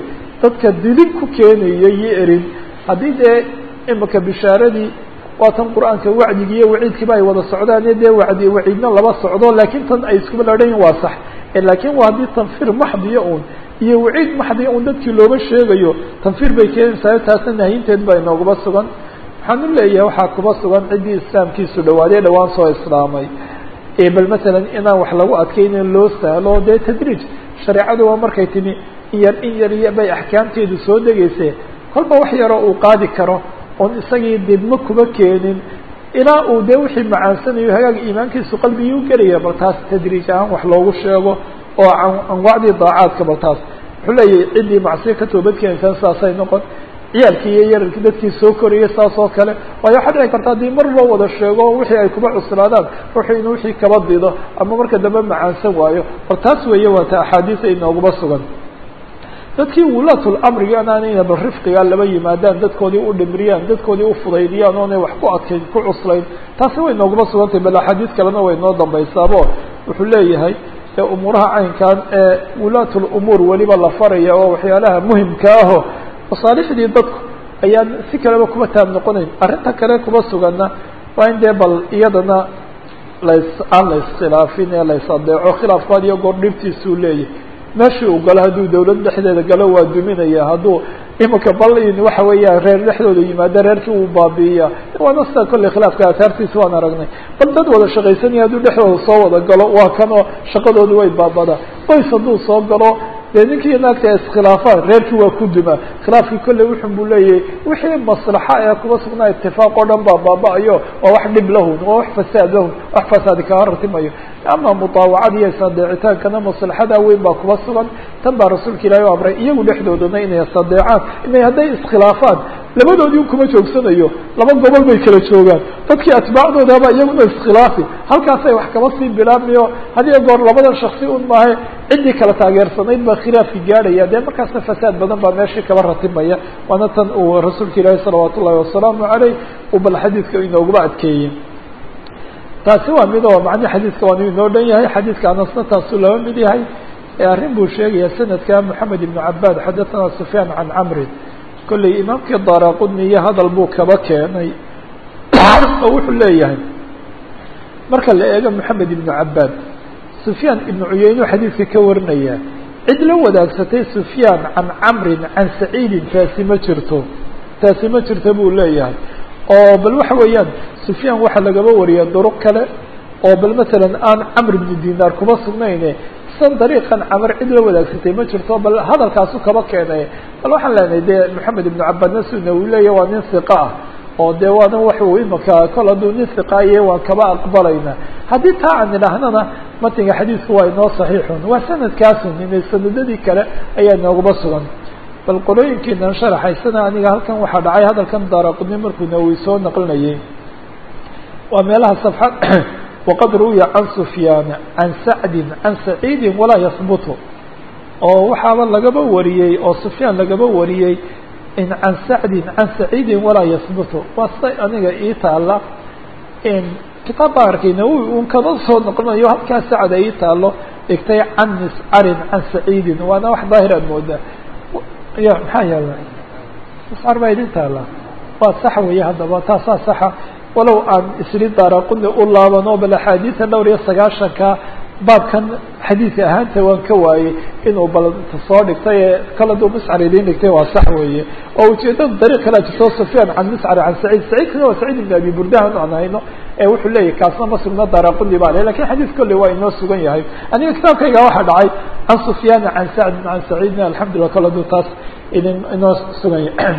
Speaker 1: dadka dilin ku keenaya iyo erin haddii dee imika bishaaradii waatan qur-aanka wacdigi iyo waciidkiiba ay wada socdaan iyo dee wacdi waciidna laba socdo laakiin tan ay iskuba ladhayin waa sax laakiin waa haddii tanfir maxdiya un iyo waciid maxdiya un dadkii looga sheegayo tanfir bay keenaysaa taasna nahyinteed baa inoogaba sugan waxaan u leeyahay waxaa kuba sugan ciddii islaamkiisu dhawaaday dhawaan soo islaamay bal masalan inaan wax lagu adkaynin loo sahlo dee tadriij shareecadu waa markay timi in yar in yar iyo bay axkaamteedu soo degayse kolba wax yaroo uu qaadi karo oon isagii didmo kuba keenin ilaa uu dee wixii macaansanayo hagaag iimaankiisu qalbigii u gelaya bal taas tadriij ahaan wax loogu sheego oo anwaacdii daacaadka bal taas wuxuu leeyahay ciddii macsiyo ka toobadkeenaysaa saasay noqon ciyaalkii iyo yararkii dadkii soo korayay saas oo kale waayo waxaa dhici karta haddii mar loo wada sheego wixii ay kuba cuslaadaan ruuxu inuu wixii kaba dido ama marka dambe macaansan waayo bal taas weeye waata axaadiisa inooguma sugan dadkii wulaatul amriga inaanayna bal rifqiga laba yimaadaan dadkoodii u dhimiriyaan dadkoodii ufudaydiyaan oonay wax ku adkayn ku cuslayn taasi way nooguma sugantay bal axaadiis kalena way noo dambaysaabo wuxuu leeyahay umuuraha caynkan ee wulaatul umuur weliba la faraya oo waxyaalaha muhimka aho masaalixdii dadku ayaan si kaleba kuba taab noqonayn arrinta kale kuba suganna waa in dee bal iyadana las aan la iskhilaafin ee la is adeeco khilaafku had iyo goor dhibtiisuu leeyahay meeshii uu galo hadduu dawlad dhexdeeda galo waa duminaya hadduu iminka balin waxa weeya reer dhexdooda yimaado reerkii uu baabi'iya waana sida kolley khilaafka aataartiisa waan aragnay bal dad wada shaqaysanaya hadduu dhexdooda soo wada galo waa kanoo shaqadoodu way baabadaa qoys hadduu soo galo dee ninkii naagta iskhilaafaan reerkii waa ku dumaa khilaafkii kolley wuxun buu leeyahay wixii maslaxa ee kuba sugnaa itifaaq oo dhan baa baaba-ayo waa wax dhib lahun waa wax fasaad lahun wax fasaadi kaga ratimayo ama mutaawacada iyo isadeecitaankana maslaxada weyn baa kuba sugan tan baa rasuulka ilaahi u amray iyagu dhexdoodana inay isadeecaan inay hadday iskhilaafaan labadoodii kuma joogsanayo laba gobol bay kala joogaan dadkii atbaacdoodaba iyaguna iskhilaafi halkaasay wax kaba sii bilaabmayo hadiyo goor labadan shaksi un maahe ciddii kala taageersanayd baa khilaafki gaadhaya dee markaasna fasaad badan baa meeshii kaba ratimaya waana tan uu rasuulka ilaahi salawaat ullahi wasalaamu caleyh uu bal xadiidka inooguba adkeeyey taasi waa mid oo macnihi xadiidka waanu inoo dhan yahay xadiidka anasna taasuu laba mid yahay arrin buu sheegaya sanadka moxamed ibnu cabaad xadathana sufyaan can camrin kolley imaamkii daraqudni iyo hadal buu kaba keenay oo wuxuu leeyahay marka la eego moxamed ibnu cabaad sufyaan ibnu cuyeynu xadiidka ka warinaya cid la wadaagsatay sufyaan can camrin can saciidin taasi ma jirto taasi ma jirto buu leeyahay oo bal waxa weeyaan sufyaan waxaa lagaba wariya duruq kale oo bal masalan aan camr ibnu dinaar kuma sugnayne san dariiqan camar cid la wadaagsatay ma jirto bal hadalkaasu kaba keenay bal waxaan leenahay dee moxamed ibnu cabaadna suna uu leeyahy waa nin hiqa ah oo dee waana waxuu imaka kol hadduu nin hiqaaye waan kaba aqbalayna haddii taa aan idhaahnana matinga xadiidku waa inoo saxiixun waa sanadkaasun inay sanadadii kale ayaa inoogaba sugan bal qolooyinkiinan sharaxaysana aniga halkan waxaa dhacay hadalkan daaraqudni markuu nawowi soo naqlinayay waa meelaha safxad waqad ruwiya can sufyaana can sacdin can saciidin walaa yahbutu oo waxaaba lagaba wariyey oo sufyaan lagaba wariyey in can sacdin can saciidin walaa yahbutu waa siday aniga ii taala in kitaab baan arkay nawowi un kaba soo noqonayo halkaa sacda ii taalo dhigtay can miscarin can saciidin waana wax daahir aad moodaa ya maxaa yaala miscar baa idin taala waa sax weeye haddaba taasaa saxa walow aan isri daaraquni u laabano bal axaadiida dhowr iyo sagaashanka baabkan xadiidka ahaanta waan ka waayey inuu bal soo dhigtay ee kala duu miscar idin dhigtay waa sax weeye oo ujeedada dariiq kalea jirto sufyaan can miscar can saciid saciidkana waa saciid ibn abi burdahan aan hayno ee wuxuu leeyahy kaasna ma sugna daaraquni baa le lakin xadiid kolley waa inoo sugan yahay aniga kitaabkayga waxaa dhacay can sufyaana can sacdin can saciidna alxamdulillah kala duu taas idin inoo sugan yahay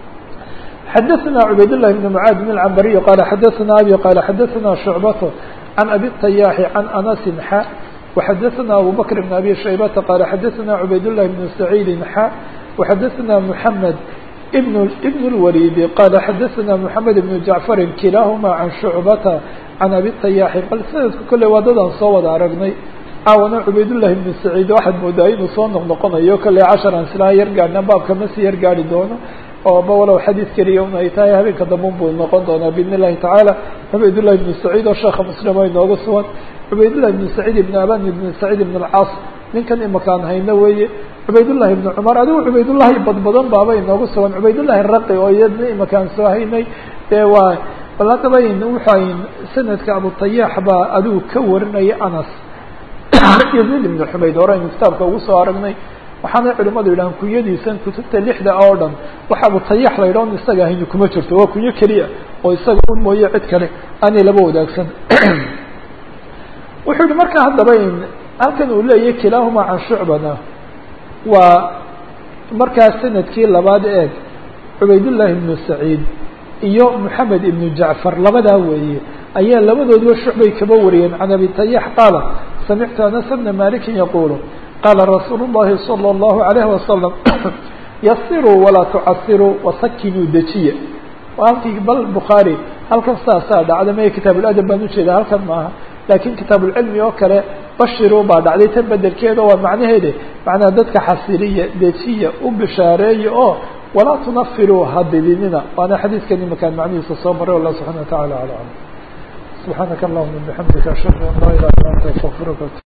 Speaker 1: xdثna عbayd للh بن معاad بن العنbري qال xdثna abي qال xdثna شعبة عن أbي الطyاح عن أنس xا وxdثna أbو بكر بن أbي شhيبة qال xdثna عbayd للh بن سعيد xا وxdثna محمد بن بن الوليد qال xdثna محمد بن جعفر kiلaahma عن شعبة عن أbي الطyاح bal snadka kole waa dadaan soo wada aragnay caawana cubaydاللahi بن سعيid waxaad moodaa inuu soo noqnoqonayo kale casharan silaa yar gaadhna baabka ma sii yar gaari doono ooba walow xadiid keliya un ay tahay habeenka damben buu noqon doonaa biidn illahi tacaala cubaydullahi ibnu saciid oo sheekha muslimo inooga sugan cubaydullahi ibnu saciid ibn aban ibn saciid ibn alcaas ninkan imakaan hayno weeye cubaydullahi ibnu cumar adigu cubaydullahi badbadan baaba inoogu sugan cubaydullahi raqi oo iyadna imakaan soo haynay dee waa bal haddaba waxay sanadka abutayaax baa adigu ka warinaya anas yaziid ibnu xumayd hore aynu kitaabka ugu soo aragnay waxaana culimadu yidhahaan kunyadiisan kutubta lixda oo dhan waxa abutayax la yidhah on isaga hayni kuma jirto waa kunyo keliya oo isaga un mooye cid kale aanay laba wadaagsan wuxuu yihi marka haddaba halkan uu leeyahy kilaahuma can shucbana waa markaa sanadkii labaad eeg cubaydullahi ibnu saciid iyo moxamed ibnu jacfar labadaa weeye ayaa labadooduba shucbay kaba wariyeen can abi tayax qaala samictu anas bna malikin yaqulu qaala rasuulu llahi salى اllahu alayh wasalam yasiruu walaa tucasiruu wasakinuu dejiya halkii bal bukhaari halkan saasaa dhacda maya kitaab uladab baan ujeeda halkan maaha laakiin kitaab ulcilmi oo kale bashiruu baa dhacday tan bedelkeeda waa macnaheede macnaha dadka xasiliya dejiya u bishaareeya oo walaa tunafiruu hadidinina waana xadiidkan imakaan macnihiisa soo maray wallah subxana wa tacala ala alam subxaanaka allahuma bixamdika ashhadu an laa ilaha illa anta astaqfiruka